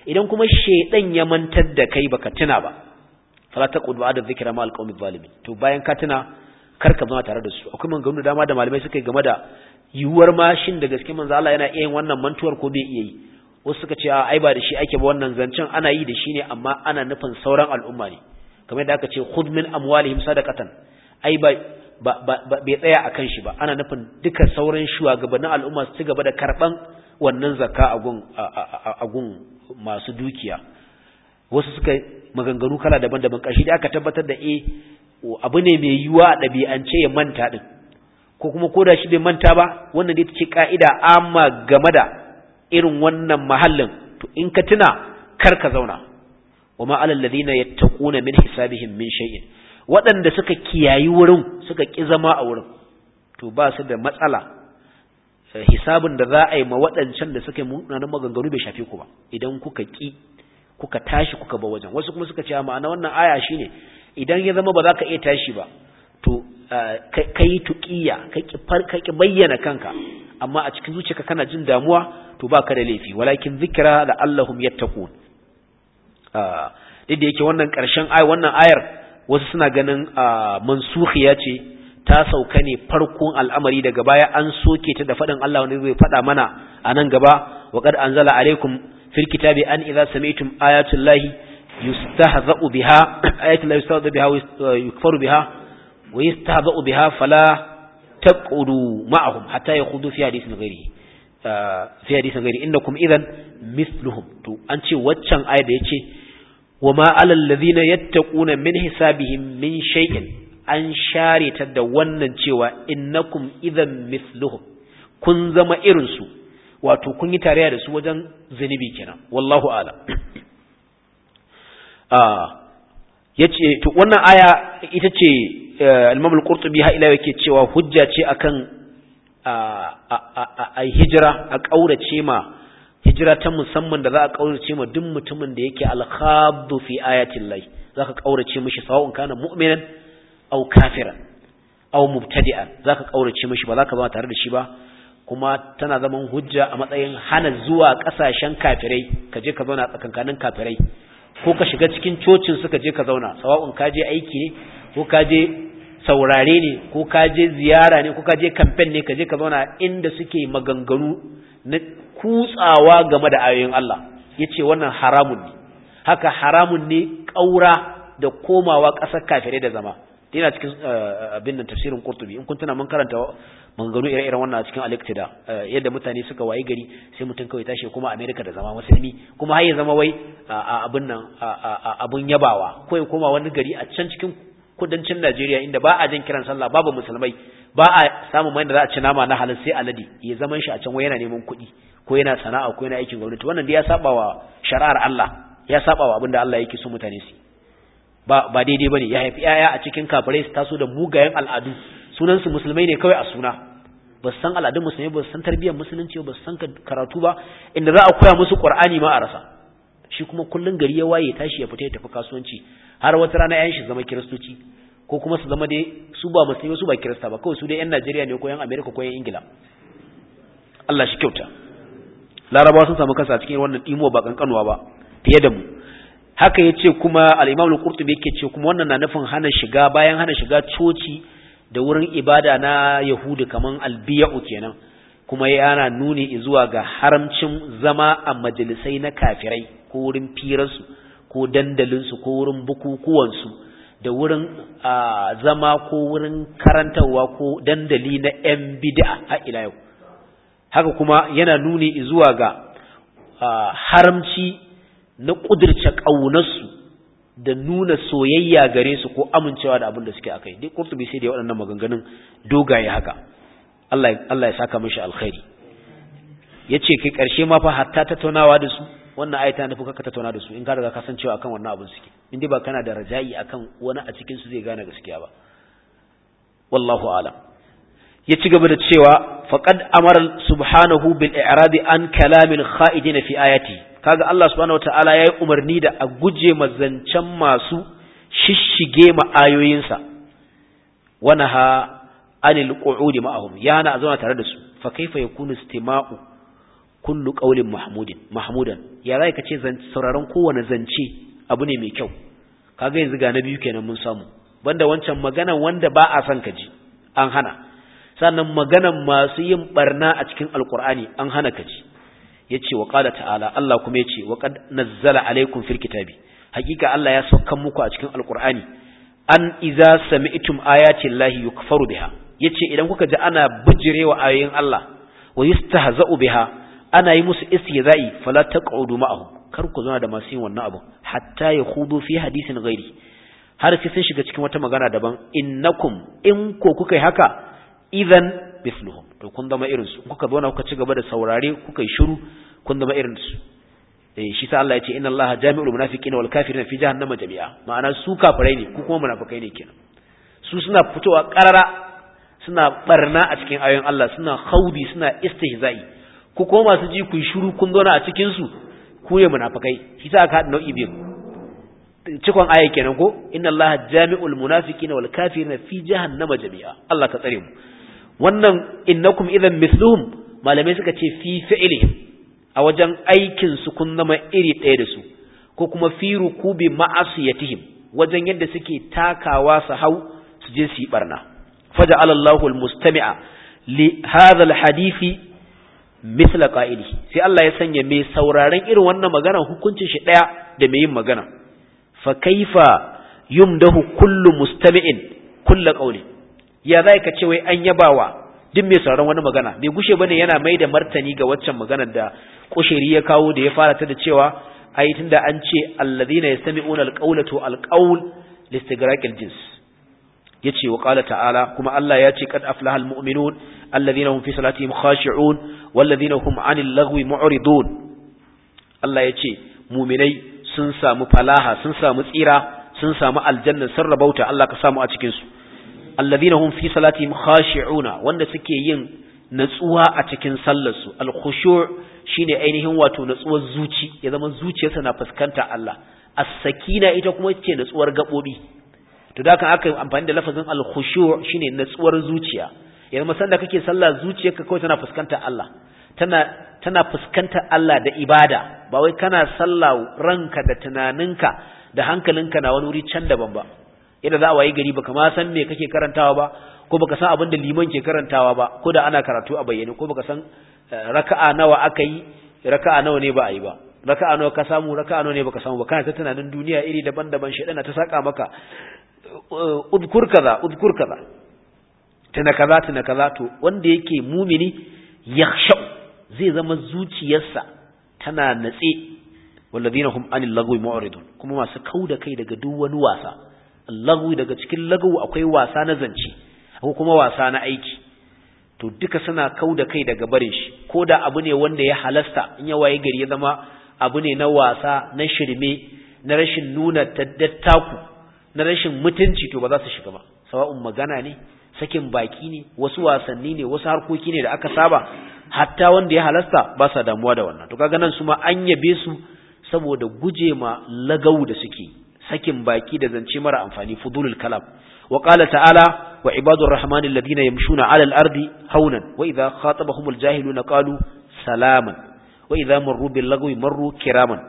idan kuma shedan ya mantar da kai baka tuna ba fala taqud ba'da dhikra ma alqawmi zalimin to bayan ka tuna kar ka zama tare da su akwai maganganu dama da malamai suka yi game da yiwuwar ma shin da gaske manzo Allah yana iya yin wannan mantuwar ko bai iya yi wasu suka ce ai ba da shi ake ba wannan zancen ana yi da shi ne amma ana nufin sauran al'umma ne kamar da aka ce khudh min amwalihim sadaqatan ai ba bai tsaya akan shi ba ana nufin duka sauran shugabannin al'umma su ci gaba da karban wannan zakka a gun a gun masu dukiya wasu suka maganganu kala daban-daban kashi da aka tabbatar da eh abu ne mai yiwuwa a ɗabi'ance ya manta din ko kuma koda shi bai manta ba wannan dai ce ka'ida amma game da irin wannan mahallin to in ka tuna kar ka zauna wama alal ladina yattaquna min hisabihim min shay'in waɗanda suka kiyayi wurin suka ki zama a wurin to ba su da matsala hisabin da za a yi ma waɗancan da suka yi munanan maganganu bai shafe ku ba idan kuka ki kuka tashi kuka ba wajen wasu kuma suka ce ma'ana wannan aya shine idan ya zama ba za ka iya tashi ba to ka yi tuƙiya ka ki bayyana kanka amma a cikin zuciyarka kana jin damuwa to ba ka da laifi walakin zikira da allahum yattaqun duk da yake wannan ƙarshen ay wannan ayar wasu suna ganin mansukhiya ce ta sauka ne farkon al'amari daga baya an soke ta da faɗin Allah wanda zai faɗa mana a nan gaba wa qad anzala alaikum fil kitabi an idza sami'tum ayatul lahi yustahza'u biha ayatul lahi yustahza'u biha wa yukfaru biha wa yastahza'u biha fala taqudu ma'ahum hatta yakhudu fi hadithin ghairi fi hadithin ghairi innakum idan mithluhum to an ce waccan aya da yace wa ma alal ladhina yattaquna min hisabihim min shay'in an share ta da wannan cewa innakum idan mithluhum kun zama irin su wato kun yi tarayya da su wajen zunubi kenan wallahu a'lam yace to wannan aya ita ce Imam al-Qurtubi ha ila yake cewa hujja ce akan a hijira a kaurace ma hijira ta musamman da za a kaurace ma duk mutumin da yake al-khabdu fi ayatin lahi zaka kaurace mishi sawa'un kana mu'minan aw kafiran aw mubtadi'an zaka kaurace mishi ba zaka zama tare da shi ba kuma tana zaman hujja a matsayin hana zuwa kasashen kafirai ka je ka zauna tsakankanin kafirai ko ka shiga cikin cocin suka je ka zauna sawa'un ka je aiki ne ko ka je saurare ne ko ka je ziyara ne ko ka je kamfen ne ka je ka zauna inda suke maganganu na kutsawa game da ayoyin Allah yace wannan haramun ne haka haramun ne kaura da komawa ƙasar kafirai da zama yana cikin abin nan tafsirin Qurtubi in kun tuna mun karanta maganganu ire-iren wannan a cikin al-iktida yadda mutane suka wayi gari sai mutum kawai tashi kuma America da zama musulmi kuma har ya zama wai abin nan abun yabawa ko ya koma wani gari a can cikin kudancin Najeriya inda ba a jin kiran sallah babu musulmai ba a samun mai da za a ci nama na halal sai alade ya zaman shi a can wai yana neman kuɗi ko yana sana'a ko yana aikin gwamnati wannan dai ya saba wa shari'ar Allah ya saba wa abin da Allah yake so mutane su ba ba daidai bane ya haifi yaya a cikin kafirai su taso da mugayen al'adu sunan su musulmai ne kawai a suna ba san al'adun musulmai ba san tarbiyyar musulunci ba san karatu ba inda za a koya musu qur'ani ma a rasa shi kuma kullun gari ya waye tashi ya fita ya tafi kasuwanci har wata rana yayin shi zama kiristoci ko kuma su zama dai su ba musulmi su ba kirista ba kawai su dai yan Najeriya ne ko yan America ko yan Ingila Allah shi kyauta Larabawa sun samu kansa cikin wannan dimo ba kankanuwa ba fiye da mu haka yace kuma al-Imam al-Qurtubi yake ce kuma wannan na nufin hana shiga bayan hana shiga coci da wurin ibada na Yahudi kaman albiya'u kenan kuma yana nuni zuwa ga haramcin zama a majalisai na kafirai ko wurin firarsu ko dandalinsu ko wurin bukukuwansu da wurin zama ko wurin karantarwa ko dandali na 'yan bid'a har ila yau haka kuma yana nuni zuwa ga haramci na ƙudurce ƙaunarsu da nuna soyayya gare su ko amincewa da abin da suke akai duk kurtubi sai da waɗannan maganganun dogaye haka Allah Allah ya saka mishi alkhairi yace kai karshe ma fa hatta tattaunawa da su wannan ayata nufi kaka tattauna da su in ka riga ka san cewa akan wannan abin suke in dai ba kana da raja'i akan wani a cikin su zai gane gaskiya ba wallahu a'lam ya ci gaba da cewa faqad amara subhanahu bil i'radi an kalamin kha'idin fi ayati kaga Allah subhanahu wataala yayi umarni da a guje mazancan masu shishige ma ayoyinsa wanaha anil qu'udi ma'ahum yana a zauna tare da su fa kaifa yakunu istima'u kullu qaulin mahmudin mahmudan ya zai kace sauraron kowane zance abu ne mai kyau kaga yanzu ga na biyu kenan mun samu banda wancan magana wanda ba a son ka ji an hana sannan maganan masu yin barna a cikin alqur'ani an hana ka ji yace wa qala ta'ala Allah kuma yace wa qad nazzala alaikum fil kitabi hakika Allah ya sauka muku a cikin alqur'ani an idza sami'tum ayati llahi yukfaru biha yace idan kuka ji ana bijirewa ayoyin Allah wa yustahza'u biha ana yi musu istihza'i fala taq'udu ma'ahum kar ku zauna da masu yin wannan abu hatta yakhudu fi hadisin ghairi har sai sun shiga cikin wata magana daban innakum in ko kuka yi haka idan mithluhum to kun zama irin su kuka zauna kuka ci gaba da saurare kuka yi shiru kun zama irin su eh shi sa Allah ya ce inna Allaha jami'ul munafiqina wal kafirina fi jahannama jami'a ma'ana su kafirai ne ku kuma munafikai ne kenan su suna fitowa qarara suna barna a cikin ayoyin Allah suna khaudi suna istihza'i ku kuma masu ji ku yi shiru kun zauna a cikin su ku ne munafikai shi sa aka haɗa nau'i biyu cikon aya kenan ko inna allaha jami'ul munafiqina wal kafirina fi jahannama jami'a Allah ka tsare mu wannan innakum idan mithluhum malamai suka ce fi fi'lihim a wajen aikin su kun zama iri ɗaya da su ko kuma fi rukubi ma'asiyatihim wajen yadda suke takawa su hau su je su yi barna faja'ala Allahu al-mustami'a li hadha al-hadisi mithla qa'ili sai Allah ya sanya mai sauraron irin wannan magana hukuncin shi ɗaya da mai yin magana fa kaifa yumdahu kullu mustami'in kullu qawli ya zai ka ce wai an yabawa duk mai sauraron wani magana bai gushe bane yana mai da martani ga waccan maganar da kushiri ya kawo da ya fara ta da cewa ai tunda an ce alladhina yastami'una alqawla to alqawl listigraqil jins yace wa qala ta'ala kuma Allah ya ce qad aflahal mu'minun alladhina hum fi salatihim khashi'un walladhina hum 'anil lagwi mu'ridun Allah ya ce mu'minai sun samu falaha sun samu tsira sun samu aljanna sun rabauta Allah ka samu a cikin su alladhina hum fi salatihim khashi'una wanda suke yin natsuwa a cikin sallar su al-khushu' shine ainihin wato natsuwar zuci ya zama zuciyarsa na fuskanta Allah as-sakina ita kuma ce natsuwar gabobi to da kan aka amfani da lafazin al-khushu' shine natsuwar zuciya ya zama sanda kake sallah zuciyarka kawai tana fuskantar Allah tana tana fuskantar Allah da ibada ba wai kana sallah ranka da tunaninka da hankalinka na wani wuri can daban ba idan za a wayi gari baka ma san me kake karantawa ba ko baka san abin da liman ke karantawa ba ko da ana karatu a bayyane ko baka san raka'a nawa aka yi raka'a nawa ne ba a yi ba raka'a nawa ka samu raka'a nawa ne baka samu ba kana ta tunanin duniya iri daban-daban shedana ta saka maka udkur kaza udkur kaza tana kaza tana kaza to wanda yake mumini yakhsha zai zama zuciyarsa tana natse walladhina hum anil lagwi mu'ridun kuma masu kauda kai daga duk wani wasa lagwi daga cikin lagwu akwai wasa na zance akwai kuma wasa na aiki to duka suna kauda kai daga barin shi ko da abu ne wanda ya halasta in ya waye gari ya zama abu ne na wasa na shirme na rashin nuna dattaku na rashin mutunci to ba za su shiga ba sawa'un magana ne sakin baki ne wasu wasanni ne wasu harkoki ne da aka saba hatta wanda ya halasta ba sa damuwa da wannan to kaga nan su ma an yabe su saboda guje ma lagau da suke sakin baki da zance mara amfani fudulul kalam wa qala ta'ala wa ibadur rahmanil ladina yamshuna 'ala al-ardi haunan wa idha khatabahumul jahiluna qalu salaman wa idha marru bil lagwi marru kiraman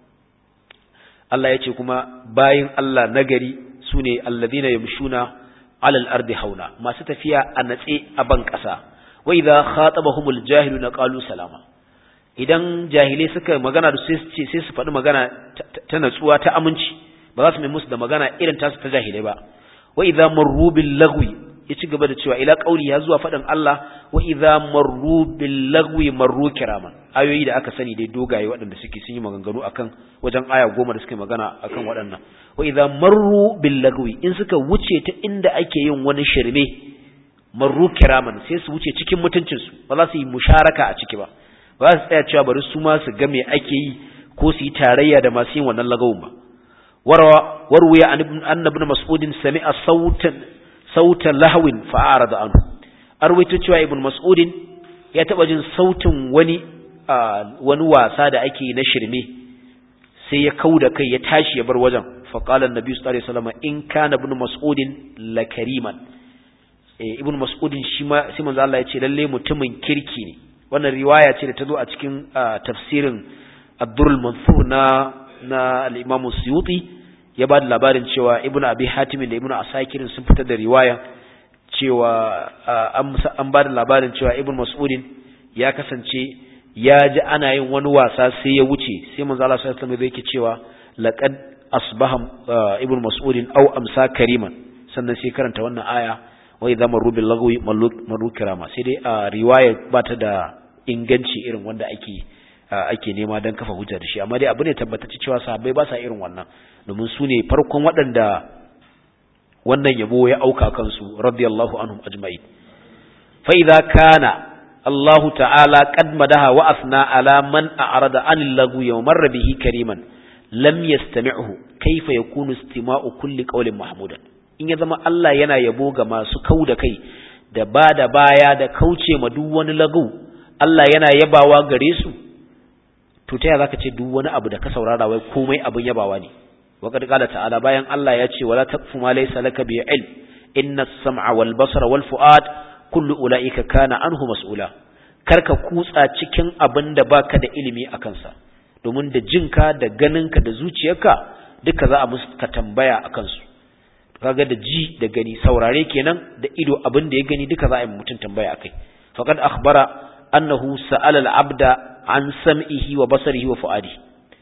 Allah yace kuma bayin Allah nagari sune alladina yamshuna 'ala al-ardi hauna masu tafiya a natse a ban kasa wa idha khatabahumul jahiluna qalu salama idan jahilai suka magana da sai su sai su faɗi magana ta natsuwa ta aminci ba za su mai musu da magana irin tasu ta jahilai ba wa idza marru bil lagwi ya ci gaba da cewa ila qauli ya zuwa faɗin Allah wa idza marru bil lagwi marru kiraman ayoyi da aka sani dai dogaye waɗanda suke sun yi maganganu akan wajen aya goma da suke magana akan waɗannan wa idza marru bil lagwi in suka wuce ta inda ake yin wani shirme marru kiraman sai su wuce cikin mutuncinsu ba za su yi musharaka a ciki ba ba su tsaya cewa bari su ma su ga me ake yi ko su yi tarayya da masu yin wannan lagawun ba warwa warwaya an ibn mas'udin sami'a sautan sautan lahawin fa arada anhu arwaito cewa ibn mas'udin ya taba jin sautin wani wani wasa da ake na shirme sai ya kauda kai ya tashi ya bar wajen fa qala an-nabi sallallahu alaihi wasallam in kana ibn mas'udin la kariman ibn mas'udin shi ma sai manzo Allah ya ce lalle mutumin kirki ne wannan riwaya ce da ta zo a cikin tafsirin Abdurul Mansur na na al-Imam Suyuti ya ba da labarin cewa Ibn Abi Hatim da Ibn Asakir sun fitar da riwaya cewa an ba da labarin cewa Ibn Mas'udin ya kasance ya ji ana yin wani wasa sai ya wuce sai manzo Allah sallallahu alaihi wasallam yake cewa laqad asbaha Ibn Mas'udin aw amsa kariman sannan sai karanta wannan aya wai zama rubin lagawi malu kirama sai dai a riwaya ba ta da inganci irin wanda ake ake nema don kafa hujja da shi amma dai abu ne tabbatacce cewa sahabbai ba sa irin wannan domin su ne farkon waɗanda wannan yabo ya auka kansu radiyallahu anhum ajma'in fa idza kana Allah ta'ala qad madaha wa asna ala man a'rada anil lagwi wa marra bihi kariman lam yastami'hu kayfa yakunu istima'u kulli qawlin mahmudan in ya zama Allah yana yabo ga masu kau da kai da ba da baya da kauce ma duk wani lagu Allah yana yabawa gare su to ta zaka ce duk wani abu da ka saurara wai komai abin yabawa ne wa qad qala ta'ala bayan Allah ya ce wala taqfu ma laysa laka bi ilm inna as-sam'a wal basara wal fu'ad kullu ulaika kana anhu mas'ula karka kutsa cikin abin da baka da ilimi akan sa domin da jinka da ganinka da zuciyarka duka za a musu ka tambaya akan su kaga da ji da gani saurare kenan da ido abin da ya gani duka za a yi mutum tambaya akai faqad akhbara annahu sa'ala al-abda an sam'ihi wa basarihi wa fu'adi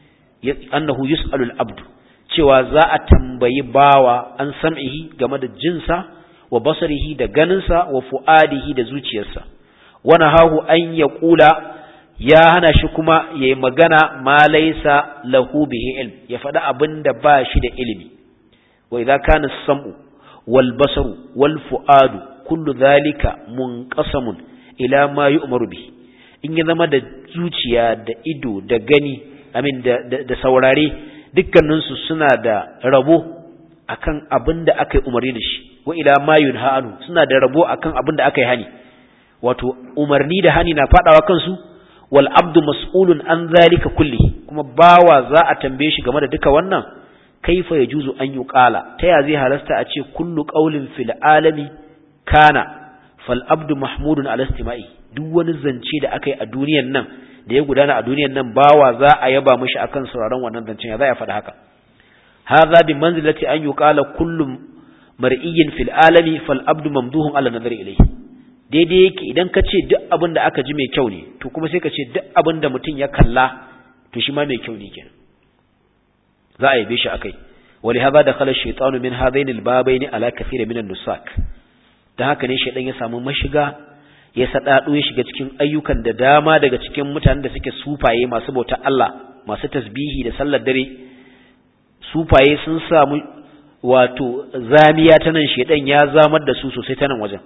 annahu yus'alu al-abdu cewa za a tambayi bawa an sam'ihi game da jinsa wa basarihi da ganinsa wa fu'adihi da zuciyarsa wa nahahu an yaqula ya hana shi kuma yayi magana ma laysa lahu bihi ilm ya faɗi abin da ba shi da ilimi وإذا كان السمع والبصر والفؤاد كل ذلك منقسم إلى ما يؤمر به in ya zama da zuciya da ido da gani amin da, da, da saurare dukkaninsu suna da rabo akan abin da aka yi umarni da shi wa ila ma yunha'anu suna da rabo akan abin da aka yi hani wato umarni da hani na fadawa kansu wal abdu mas'ulun an zalika kulli kuma bawa za a tambaye shi game da duka wannan kaifa ya juzu an yi ƙala ta ya zai halasta a ce kullu ƙaulin fil alami kana fal abdu mahmudun ala istima'i duk wani zance da aka yi a duniyan nan da ya gudana a duniyan nan bawa za a yaba mishi akan sauraron wannan zancen ya za ya faɗa haka hadha bi manzilati an yuqala kullu mar'iyyin fil alami fal abdu mamduhun ala nazari ilayhi daidai yake idan ka ce duk abin da aka ji mai kyau ne to kuma sai ka ce duk abin da mutum ya kalla to shi ma mai kyau ne kenan za a yabe shi akai wali hadha dakhala ash-shaytanu min hadaini al-babaini ala kathira min an-nusak dan haka ne shaydan ya samu mashiga ya sadado ya shiga cikin ayyukan da dama daga cikin mutanen da suke sufaye masu bauta Allah masu tasbihi da sallar dare sufaye sun samu wato zamiya ta nan shaydan ya zamar da su sosai ta nan wajen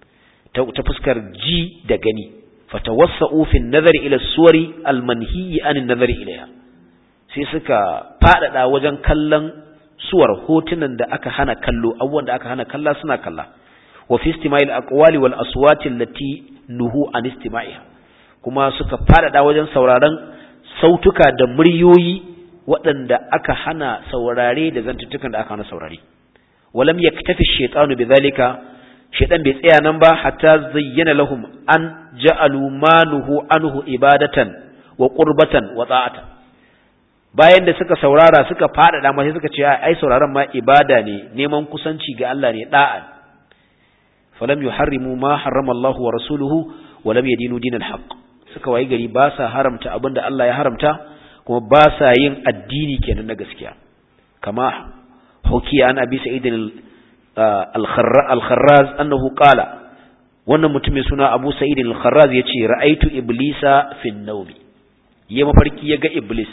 ta fuskar ji da gani fatawassa'u fi an-nazari ila as-suwari al-manhiyi an an-nazari ilayha sai suka faɗaɗa wajen kallon suwar hotunan da aka hana kallo abubuwan da aka hana kalla suna kalla wa fi istima'il aqwali wal aswati allati nuhu an istima'iha kuma suka faɗaɗa wajen sauraron sautuka da muryoyi waɗanda aka hana saurare da zantuttukan da aka hana saurare walam yaktafi shaytanu bidhalika shaytan bai tsaya nan ba hatta zayyana lahum an ja'alu ma nuhu anhu ibadatan wa qurbatan wa ta'atan bayan da suka saurara suka faɗaɗa ma sai suka ce ai sauraron ma ibada ne neman kusanci ga Allah ne da'a falam yuharrimu ma harrama Allah wa rasuluhu wa lam yadinu dinal haqq suka wayi gari ba sa haramta abinda Allah ya haramta kuma ba sa yin addini kenan na gaskiya kama hukiya an abi sa'id al-kharraz annahu qala wannan mutumin suna Abu Sa'id al-Kharraz yace ra'aitu iblisa fi an-nawmi ya mafarki ya ga iblis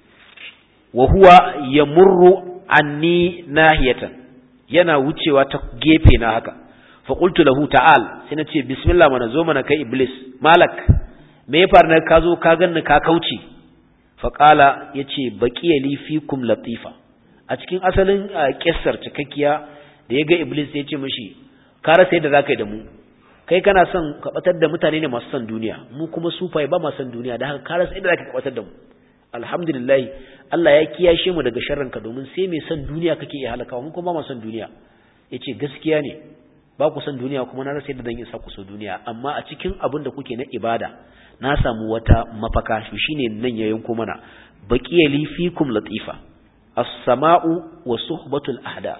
wa huwa yamurru anni nahiyatan yana wucewa ta gefe na haka fa qultu lahu ta'al sai nace bismillah mana zo mana kai iblis malak me ya faru ka zo ka ganni ka kauce fa qala yace baqiya li fikum latifa a cikin asalin kissar cikakkiya da ya ga iblis ya ce mishi ka rasa yadda zaka yi da mu kai kana son ka batar da mutane ne masu son duniya mu kuma sufai ba masu son duniya da haka ka rasa yadda zaka batar da mu alhamdulillah Allah ya kiyashe mu daga sharrin ka domin sai mai son duniya kake iya halakawa mu kuma ba mu son duniya yace gaskiya ne ba ku san duniya kuma na rasa yadda zan isa ku so duniya amma a cikin abin da kuke na ibada na samu wata mafaka shi shine nan ya yanko mana baqiya li fikum latifa as-sama'u wa suhbatul ahdath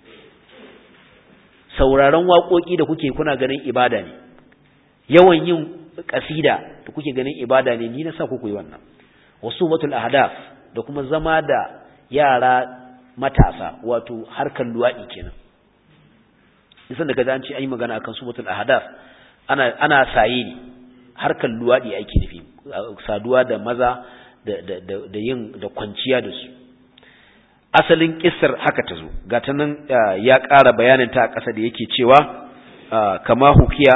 sauraron waƙoƙi da kuke kuna ganin ibada ne yawan yin kasida da kuke ganin ibada ne ni na sa ku yi wannan wa suhbatul ahdath da kuma zama da yara matasa wato harkar luwaɗi kenan nisan da gaza an ce an yi magana akan suhbatul ahdath ana ana saye ne harkar luwaɗi ake nufi saduwa da maza da yin da kwanciya da su asalin kissar haka ta zo ga ta nan ya ƙara bayanin ta a ƙasa da yake cewa kama hukiya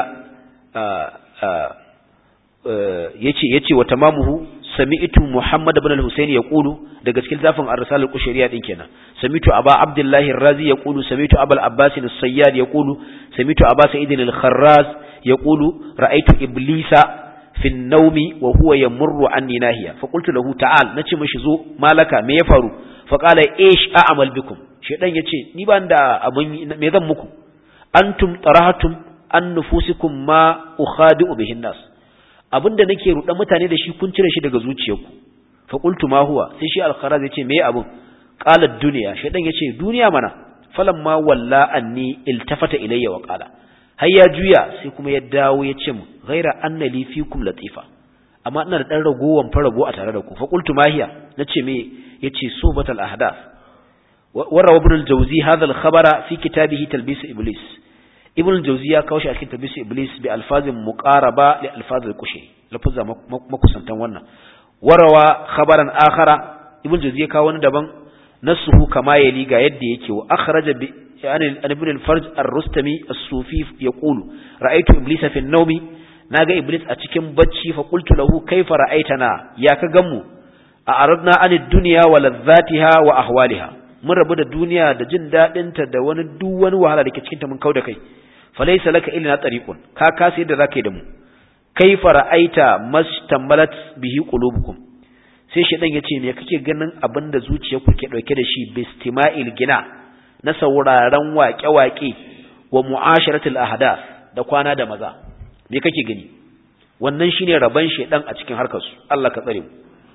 yace yace wa tamamuhu sami'tu muhammad ibn al-husayn yaqulu daga cikin zafin ar-risal al-qushayriya din kenan sami'tu aba abdullahi ar-razi yaqulu sami'tu abul abbas as-sayyad yaqulu sami'tu aba sa'id al-kharraz yaqulu ra'aytu iblisa fi an-nawmi wa huwa yamurru anni nahiya fa qultu lahu ta'al nace mishi zo malaka me ya faru fa qala ish a'mal bikum shedan yace ni ban da abun me zan muku antum tarahatum an nufusikum ma ukhadi'u bihin nas abinda nake ruɗa mutane da shi kun cire shi daga zuciyarku fa qultu ma huwa sai shi al-kharaz yace me abun qala ad-dunya shedan yace duniya mana falamma walla anni iltafata ilayya wa qala har ya juya sai kuma ya dawo ya ce mu ghaira anna li fikum latifa amma ina da dan ragowan farago a tare da ku fa qultu ma hiya nace me yace subatul ahdath wa rawa ibn al-jawzi hadha al-khabara fi kitabihi talbis iblis ibn al-jawzi ya kawo shi a cikin talbis iblis bi alfazin muqaraba li alfaz al-qushi lafuzza makusantan wannan warawa khabaran akhara ibn al-jawzi ya kawo wani daban nasuhu kama yali ga yadda yake wa akhraja bi يعني ابن الفرج الرستمي الصوفي يقول رأيت إبليس في النوم ناغا إبليس أتكم بچي فقلت له كيف رأيتنا يا كغمو أعرضنا عن الدنيا ولذاتها وأحوالها من ربط الدنيا دا جن دادنت دا وان دوان وحالا لك تكنت من كودا كي فليس لك إلا طريق كاكاسي دا ذاك دمو كيف رأيت ما اشتملت به قلوبكم sai shi dan yace me kake ganin abin da zuciyarku ke dauke da shi bistima'il gina na sauraron waƙe-waƙe wa mu'asharatul ahdath da kwana da maza me kake gani wannan shine raban shedan a cikin harkar su Allah ka tsare mu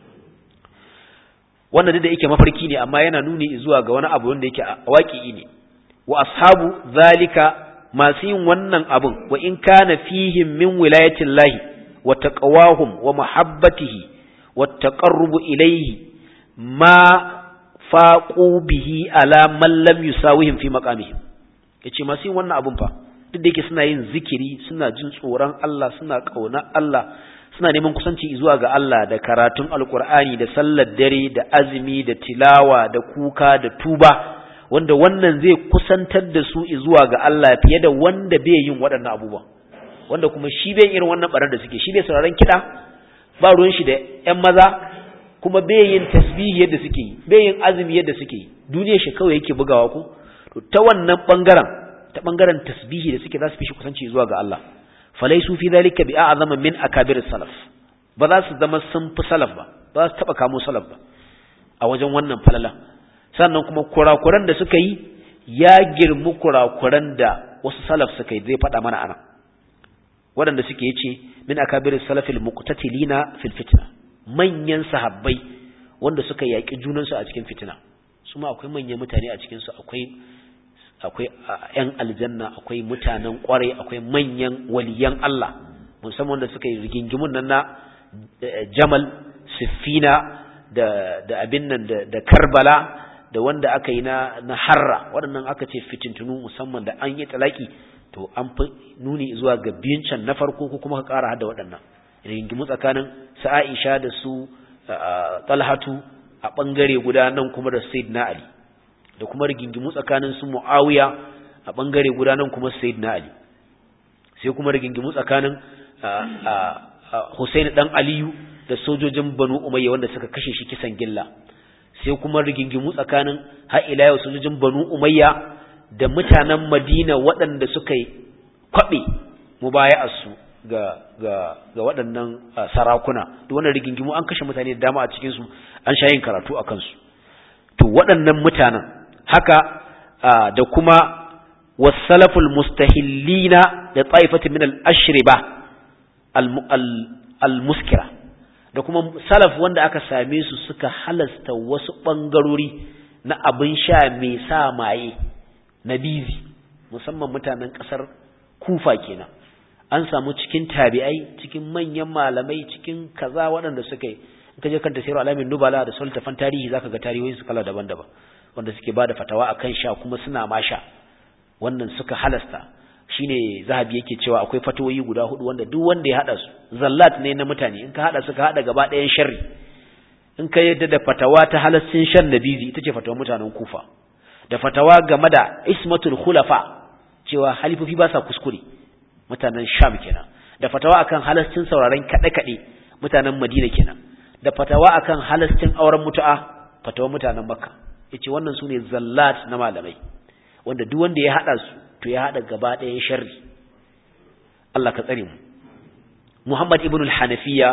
wannan da yake mafarki ne amma yana nuni zuwa ga wani abu wanda yake waƙi ne wa ashabu zalika masu yin wannan abun wa in kana fihim min wilayatillahi wa taqawahum wa muhabbatihi wa taqarrubu ilayhi ma faƙo bihi ala man lam yusawihim fi maqamihim yace masu yin wannan abun fa duk da yake suna yin zikiri suna jin tsoron Allah suna kauna Allah suna neman kusanci zuwa ga Allah da karatun alkur'ani da sallar dare da azumi da tilawa da kuka da tuba wanda wannan zai kusantar da su zuwa ga Allah fiye da wanda bai yin waɗannan abubuwan wanda kuma shi bai irin wannan barar da suke shi bai sauraron kiɗa ba ruwan shi da ƴan maza kuma bai yin tasbihi yadda suke yi bai yin azumi yadda suke yi duniya shi kawai yake bugawa ko to ta wannan bangaren ta bangaren tasbihi da suke za su fi shi kusanci zuwa ga Allah falaisu fi zalika bi a'zama min akabir salaf ba za su zama sun fi salaf ba ba su taba kamo salaf ba a wajen wannan falala sannan kuma kurakuran da suka yi ya girmu kurakuran da wasu salaf suka yi zai faɗa mana ana waɗanda suke yace min akabir salafil muqtatilina fil fitna manyan sahabbai wanda suka yaƙi junansu a cikin fitina su ma akwai manyan mutane a cikinsu akwai akwai ‘yan aljanna akwai mutanen ƙwarai akwai manyan waliyan Allah musamman wanda suka yi rigingimun nan na jamal siffina da, da abin nan da, da karbala da wanda aka yi na, na harra waɗannan aka ce fitintunu musamman da an yi talaki to an fi nuni zuwa ga biyun can na farko ko kuma ka ƙara hada waɗannan rigingimu tsakanin su Aisha da su Talhatu a ɓangare guda nan kuma da Sayyidina Ali da kuma rigingimu tsakanin su Muawiya a ɓangare guda nan kuma Sayyidina Ali sai kuma rigingimu tsakanin Hussein dan Aliyu da sojojin Banu Umayya wanda suka kashe shi kisan gilla sai kuma rigingimu tsakanin har ila yau sojojin Banu Umayya da mutanen Madina waɗanda suka yi kwaɓe mubaya'arsu ga ga ga waɗannan sarakuna duk wannan rigingimu an kashe mutane da dama a cikin su an sha yin karatu a kansu to waɗannan mutanen haka da kuma wasalaful mustahillina da taifatin min al-ashriba al-muskira da kuma salaf wanda aka same su suka halasta wasu bangarori na abin sha mai sa maye na bizi musamman mutanen kasar kufa kenan an samu cikin tabi'ai cikin manyan malamai cikin kaza waɗanda suka yi ka je kan tasiru alamin nubala da sultafan tarihi zaka ga tarihoyin su kala daban-daban wanda suke bada fatawa akan sha kuma suna ma sha wannan suka halasta shine zahabi yake cewa akwai fatawoyi guda hudu wanda duk wanda ya hada su zallat ne na mutane in ka hada su ka hada gaba ɗayan sharri in ka yadda da fatawa ta halascin shan nabizi ita ce fatawar mutanen kufa da fatawa game da ismatul khulafa cewa halifofi ba sa kuskure mutanen sham kenan da fatawa akan halascin sauraron kaɗe-kaɗe mutanen madina kenan da fatawa akan halascin auren mutu'a fatawa mutanen makka yace wannan sune zallat na malamai wanda duk wanda ya hada su to ya hada gaba ɗayan sharri Allah ka tsare mu Muhammad ibn al-Hanafiya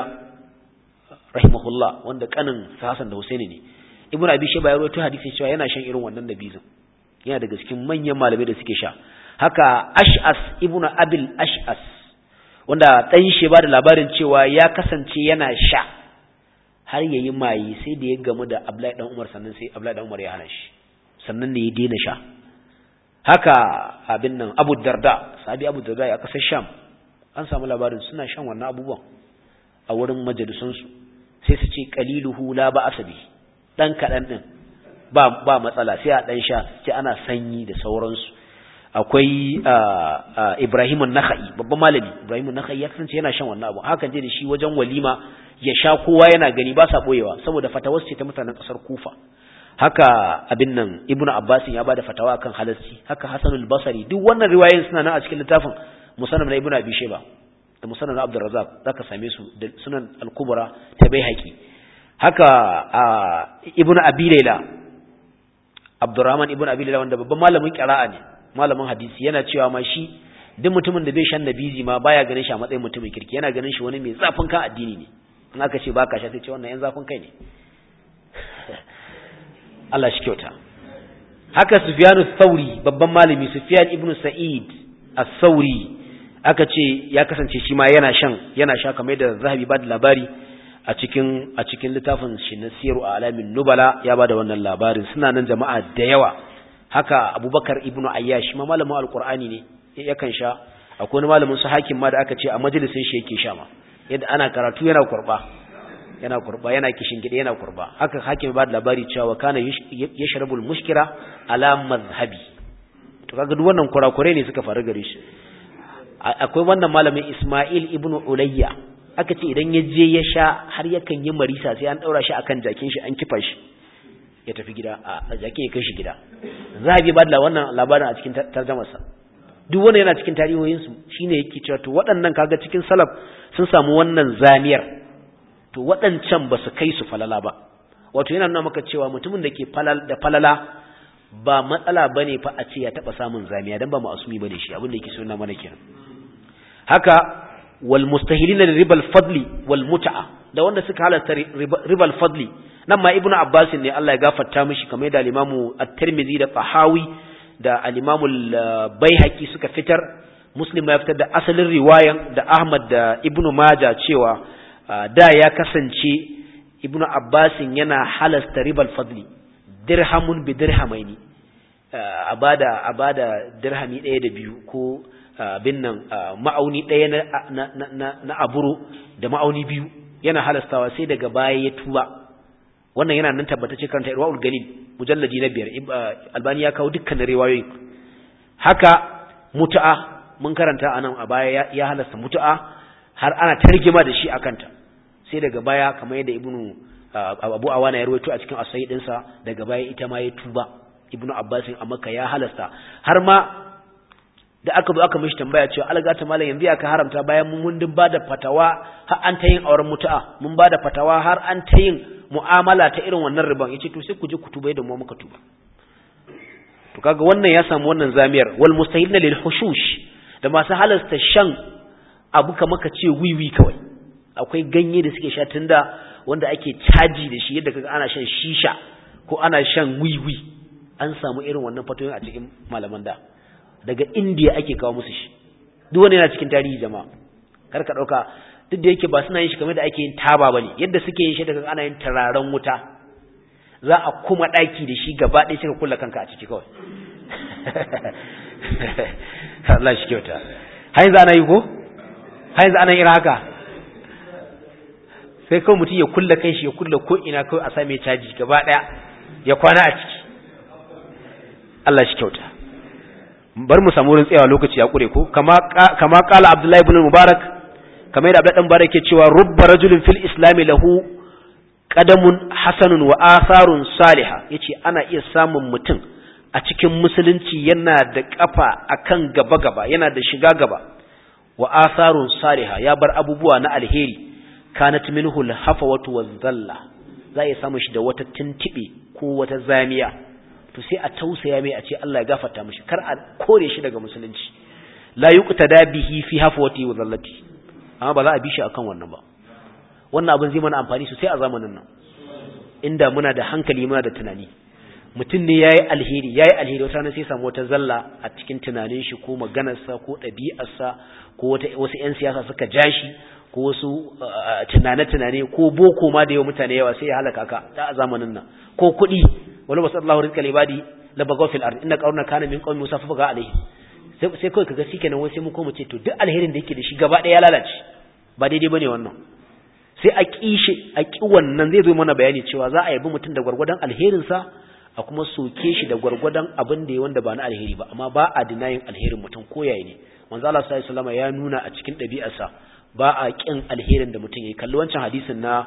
rahimahullah wanda kanin Hassan da Husaini ne Ibn Abi Shayba ya rawaito hadisi cewa yana shan irin wannan nabizin yana daga cikin manyan malamai da suke sha haka Ash'as ibn Abil Ash'as wanda dan shi ba da labarin cewa ya kasance yana sha har yayi mayi sai da ya gamu da Abdullahi dan Umar sannan sai Abdullahi dan Umar ya hana shi sannan ne ya daina sha haka abin nan Abu Darda sahabi Abu Darda ya kasar Sham an samu labarin suna shan wannan abubuwan a wurin majalisun su sai su ce qaliluhu la ba'asa bi dan kadan din ba ba matsala sai a dan sha sai ana sanyi da sauransu akwai Ibrahim an-Nakhai babban malami Ibrahim an-Nakhai ya kasance yana shan wannan abu hakan je da shi wajen walima ya sha kowa yana gani ba sa boyewa saboda fatawar ce ta mutanen kasar Kufa haka abin nan Ibn Abbas ya bada fatawa kan halasci haka Hasan al-Basri duk wannan riwayoyin suna nan a cikin littafin Musannad na Ibn Abi Shayba da Musannad na Abdul Razzaq zaka same su da Sunan al-Kubra ta Baihaqi haka Ibn Abi Layla Abdurrahman Ibn Abi Layla wanda babban malamin qira'a ne malamin hadisi yana cewa ma shi duk mutumin da bai shan nabizi ma baya ganin shi a matsayin mutumin kirki yana ganin shi wani mai zafin kan addini ne in aka ce baka sha sai ce wannan yan zafin kai ne Allah shi kyauta haka Sufyan Thauri babban malami Sufyan ibn Sa'id As-Sauri aka ce ya kasance shi ma yana shan yana sha kamar da Zahabi ba da labari a cikin a cikin littafin shi na Siru Alamin Nubala ya ba da wannan labarin suna nan jama'a da yawa haka Abubakar ibn Ayyash ma malamin Alqur'ani ne yakan sha akwai wani malamin su hakim ma da aka ce a majalisin shi yake sha ma yadda ana karatu yana kurba yana kurba yana kishin gida yana kurba haka hakim ba da labari cewa kana yashrabul mushkira ala mazhabi to kaga duk wannan kurakure ne suka faru gare shi akwai wannan malamin Isma'il ibn Ulayya aka ce idan ya je ya sha har yakan yi marisa sai an daura shi akan jakin shi an kifa shi ya tafi gida a jakin ya kai shi gida zahabi ba da wannan labarin a cikin tarjumarsa duk wanda yana cikin tarihoyinsu shine yake cewa to waɗannan kaga cikin salaf sun samu wannan zamiyar to waɗancan ba su kai su falala ba wato yana nuna maka cewa mutumin da ke da falala ba matsala bane fa a ce ya taba samun zamiya dan ba ma'asumi bane shi abin da yake so na mana kenan haka wal mustahilina ribal fadli wal mut'a da wanda suka halarta ribal fadli nan ma ibnu abbas ne Allah ya gafarta mishi kamar da al-imamu at-tirmidhi da tahawi da al-imamu al-baihaqi suka fitar muslim ya fitar da asalin riwayan da ahmad da ibnu majah cewa da ya kasance ibnu abbasin yana halasta ribal fadli dirhamun bi dirhamaini a bada a bada dirhami ɗaya da biyu ko bin nan ma'auni ɗaya na na na aburo da ma'auni biyu yana halastawa sai daga baya ya tuba wannan yana nan tabbatacce karanta irwaul galil mujalladi na biyar albani ya kawo dukkan riwayoyi haka mutu'a mun karanta anan a baya ya halasta mutu'a har ana targima da shi akanta sai daga baya kamar yadda ibnu abu awana ya rawaito a cikin asai dinsa daga baya ita ma ya tuba ibnu abbasin a makka ya halasta har ma da aka zo aka mishi tambaya cewa algata malam yanzu aka haramta bayan mun mundin bada fatawa har an ta yin auren mutu'a mun bada fatawa har an ta yin mu'amala ta irin wannan riban yace to sai ku je ku tuba da mu muka tuba to kaga wannan ya samu wannan zamiyar wal mustahilna lil hushush da masu halasta shan abu kamar ka ce wiwi kawai akwai ganye da suke sha tunda wanda ake caji da shi yadda kaga ana shan shisha ko ana shan wiwi an samu irin wannan fatoyin a cikin malaman da daga indiya ake kawo musu shi duk wani yana cikin tarihi jama'a kar ka ɗauka duk da yake ba suna yin shi kamar da ake yin taba ba ne yadda suke yin shi daga ana yin turaren wuta za a kuma ɗaki da shi gaba ɗaya suka kulla kanka a ciki kawai Allah shi kyauta har yanzu ana yi ko har yanzu ana yin haka sai kawai mutum ya kulla kan shi ya kulla ko ina kawai a same caji gaba ɗaya ya kwana a ciki Allah shi kyauta bar mu samu wurin tsayawa lokaci ya kure ko kama kama kala Abdullahi ibn Mubarak kamar yadda Abdullahi Mubarak ke cewa rubba rajulin fil islami lahu qadamun hasanun wa atharun salihah yace ana iya samun mutum a cikin musulunci yana da kafa akan gaba gaba yana da shiga gaba wa atharun salihah ya bar abubuwa na alheri kanat minhu al-hafawatu waz-zalla za ya samu shi da wata tintibe ko wata zamiya to sai a tausaya mai a ce Allah ya gafarta mishi kar a kore shi daga musulunci la yuqtada bihi fi hafawati wa zallati amma ba za a bi shi akan wannan ba wannan abin zai mana amfani sosai a zamanin nan inda muna da hankali muna da tunani mutum ne yayi alheri yayi alheri wata ne sai samu wata zalla a cikin tunanin shi ko maganarsa ko ɗabi'arsa ko wata wasu ƴan siyasa suka ja shi ko wasu tunane-tunane ko boko ma da yawa mutane yawa sai ya halaka ka a zamanin nan ko kuɗi wani wasu Allah rizqa libadi la bagaw fil ard inna qawna kana min qawmi musa fa baga alaihi sai sai kai kaga shikenan wai sai mu koma ce to duk alherin da yake da shi gaba ɗaya ya lalace ba daidai bane wannan sai a kishi a ki wannan zai zo mana bayani cewa za a yabi mutum da gwargwadon alherin sa a kuma soke shi da gwargwadon abin da ya wanda ba na alheri ba amma ba a dinayin alherin mutum ko yayi ne manzo Allah sallallahu alaihi wasallam ya nuna a cikin ɗabi'arsa ba a kin alherin da mutum yayi kalli wancan hadisin na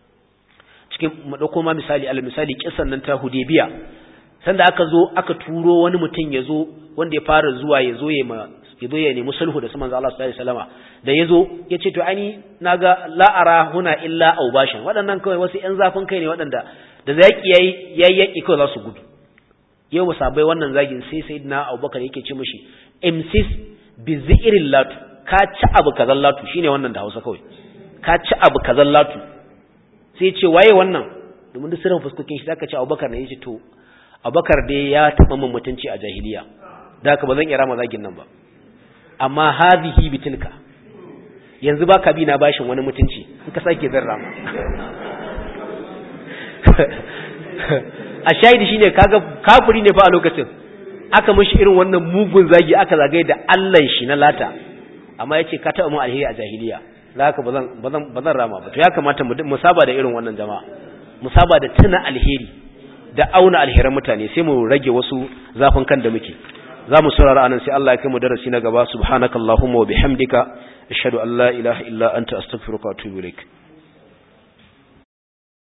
cikin madauko ma misali al misali kissan nan ta Hudaybiya sanda aka zo aka turo wani mutum ya zo wanda ya fara zuwa ya zo ya ma ya zo ya nemi sulhu da su manzo Allah sallallahu alaihi wasallama da ya zo ya ce to ani naga la ara huna illa aubashin waɗannan kawai wasu ƴan zafin kai ne waɗanda da zaki yayi yayi yaki kawai za su gudu yau musabai wannan zagin sai sayyidina Abubakar yake ce mishi imsis bi zi'ril latu ka ci abu kazan latu shine wannan da Hausa kawai ka ci abu kazan latu sai ce waye wannan domin duk sirrin fuskokin shi zaka ce Abubakar ne yace to Abubakar dai ya taba min mutunci a jahiliya da haka bazan iya rama zagin nan ba amma hadhihi bitilka yanzu baka bi na bashin wani mutunci in ka sake zan rama a shahidi shine kaga kafiri ne fa a lokacin aka mishi irin wannan mugun zagi aka zagaye da Allah shi na lata amma yace ka taba mu alheri a jahiliya zaka bazan bazan bazan rama ba to ya kamata mu saba da irin wannan jama'a mu saba da tuna alheri da auna alheran mutane sai mu rage wasu zafin kan da muke za mu saurara anan sai Allah ya kai mu darasi na gaba subhanakallahumma wa bihamdika ashhadu an la ilaha illa anta astaghfiruka wa atubu ilaik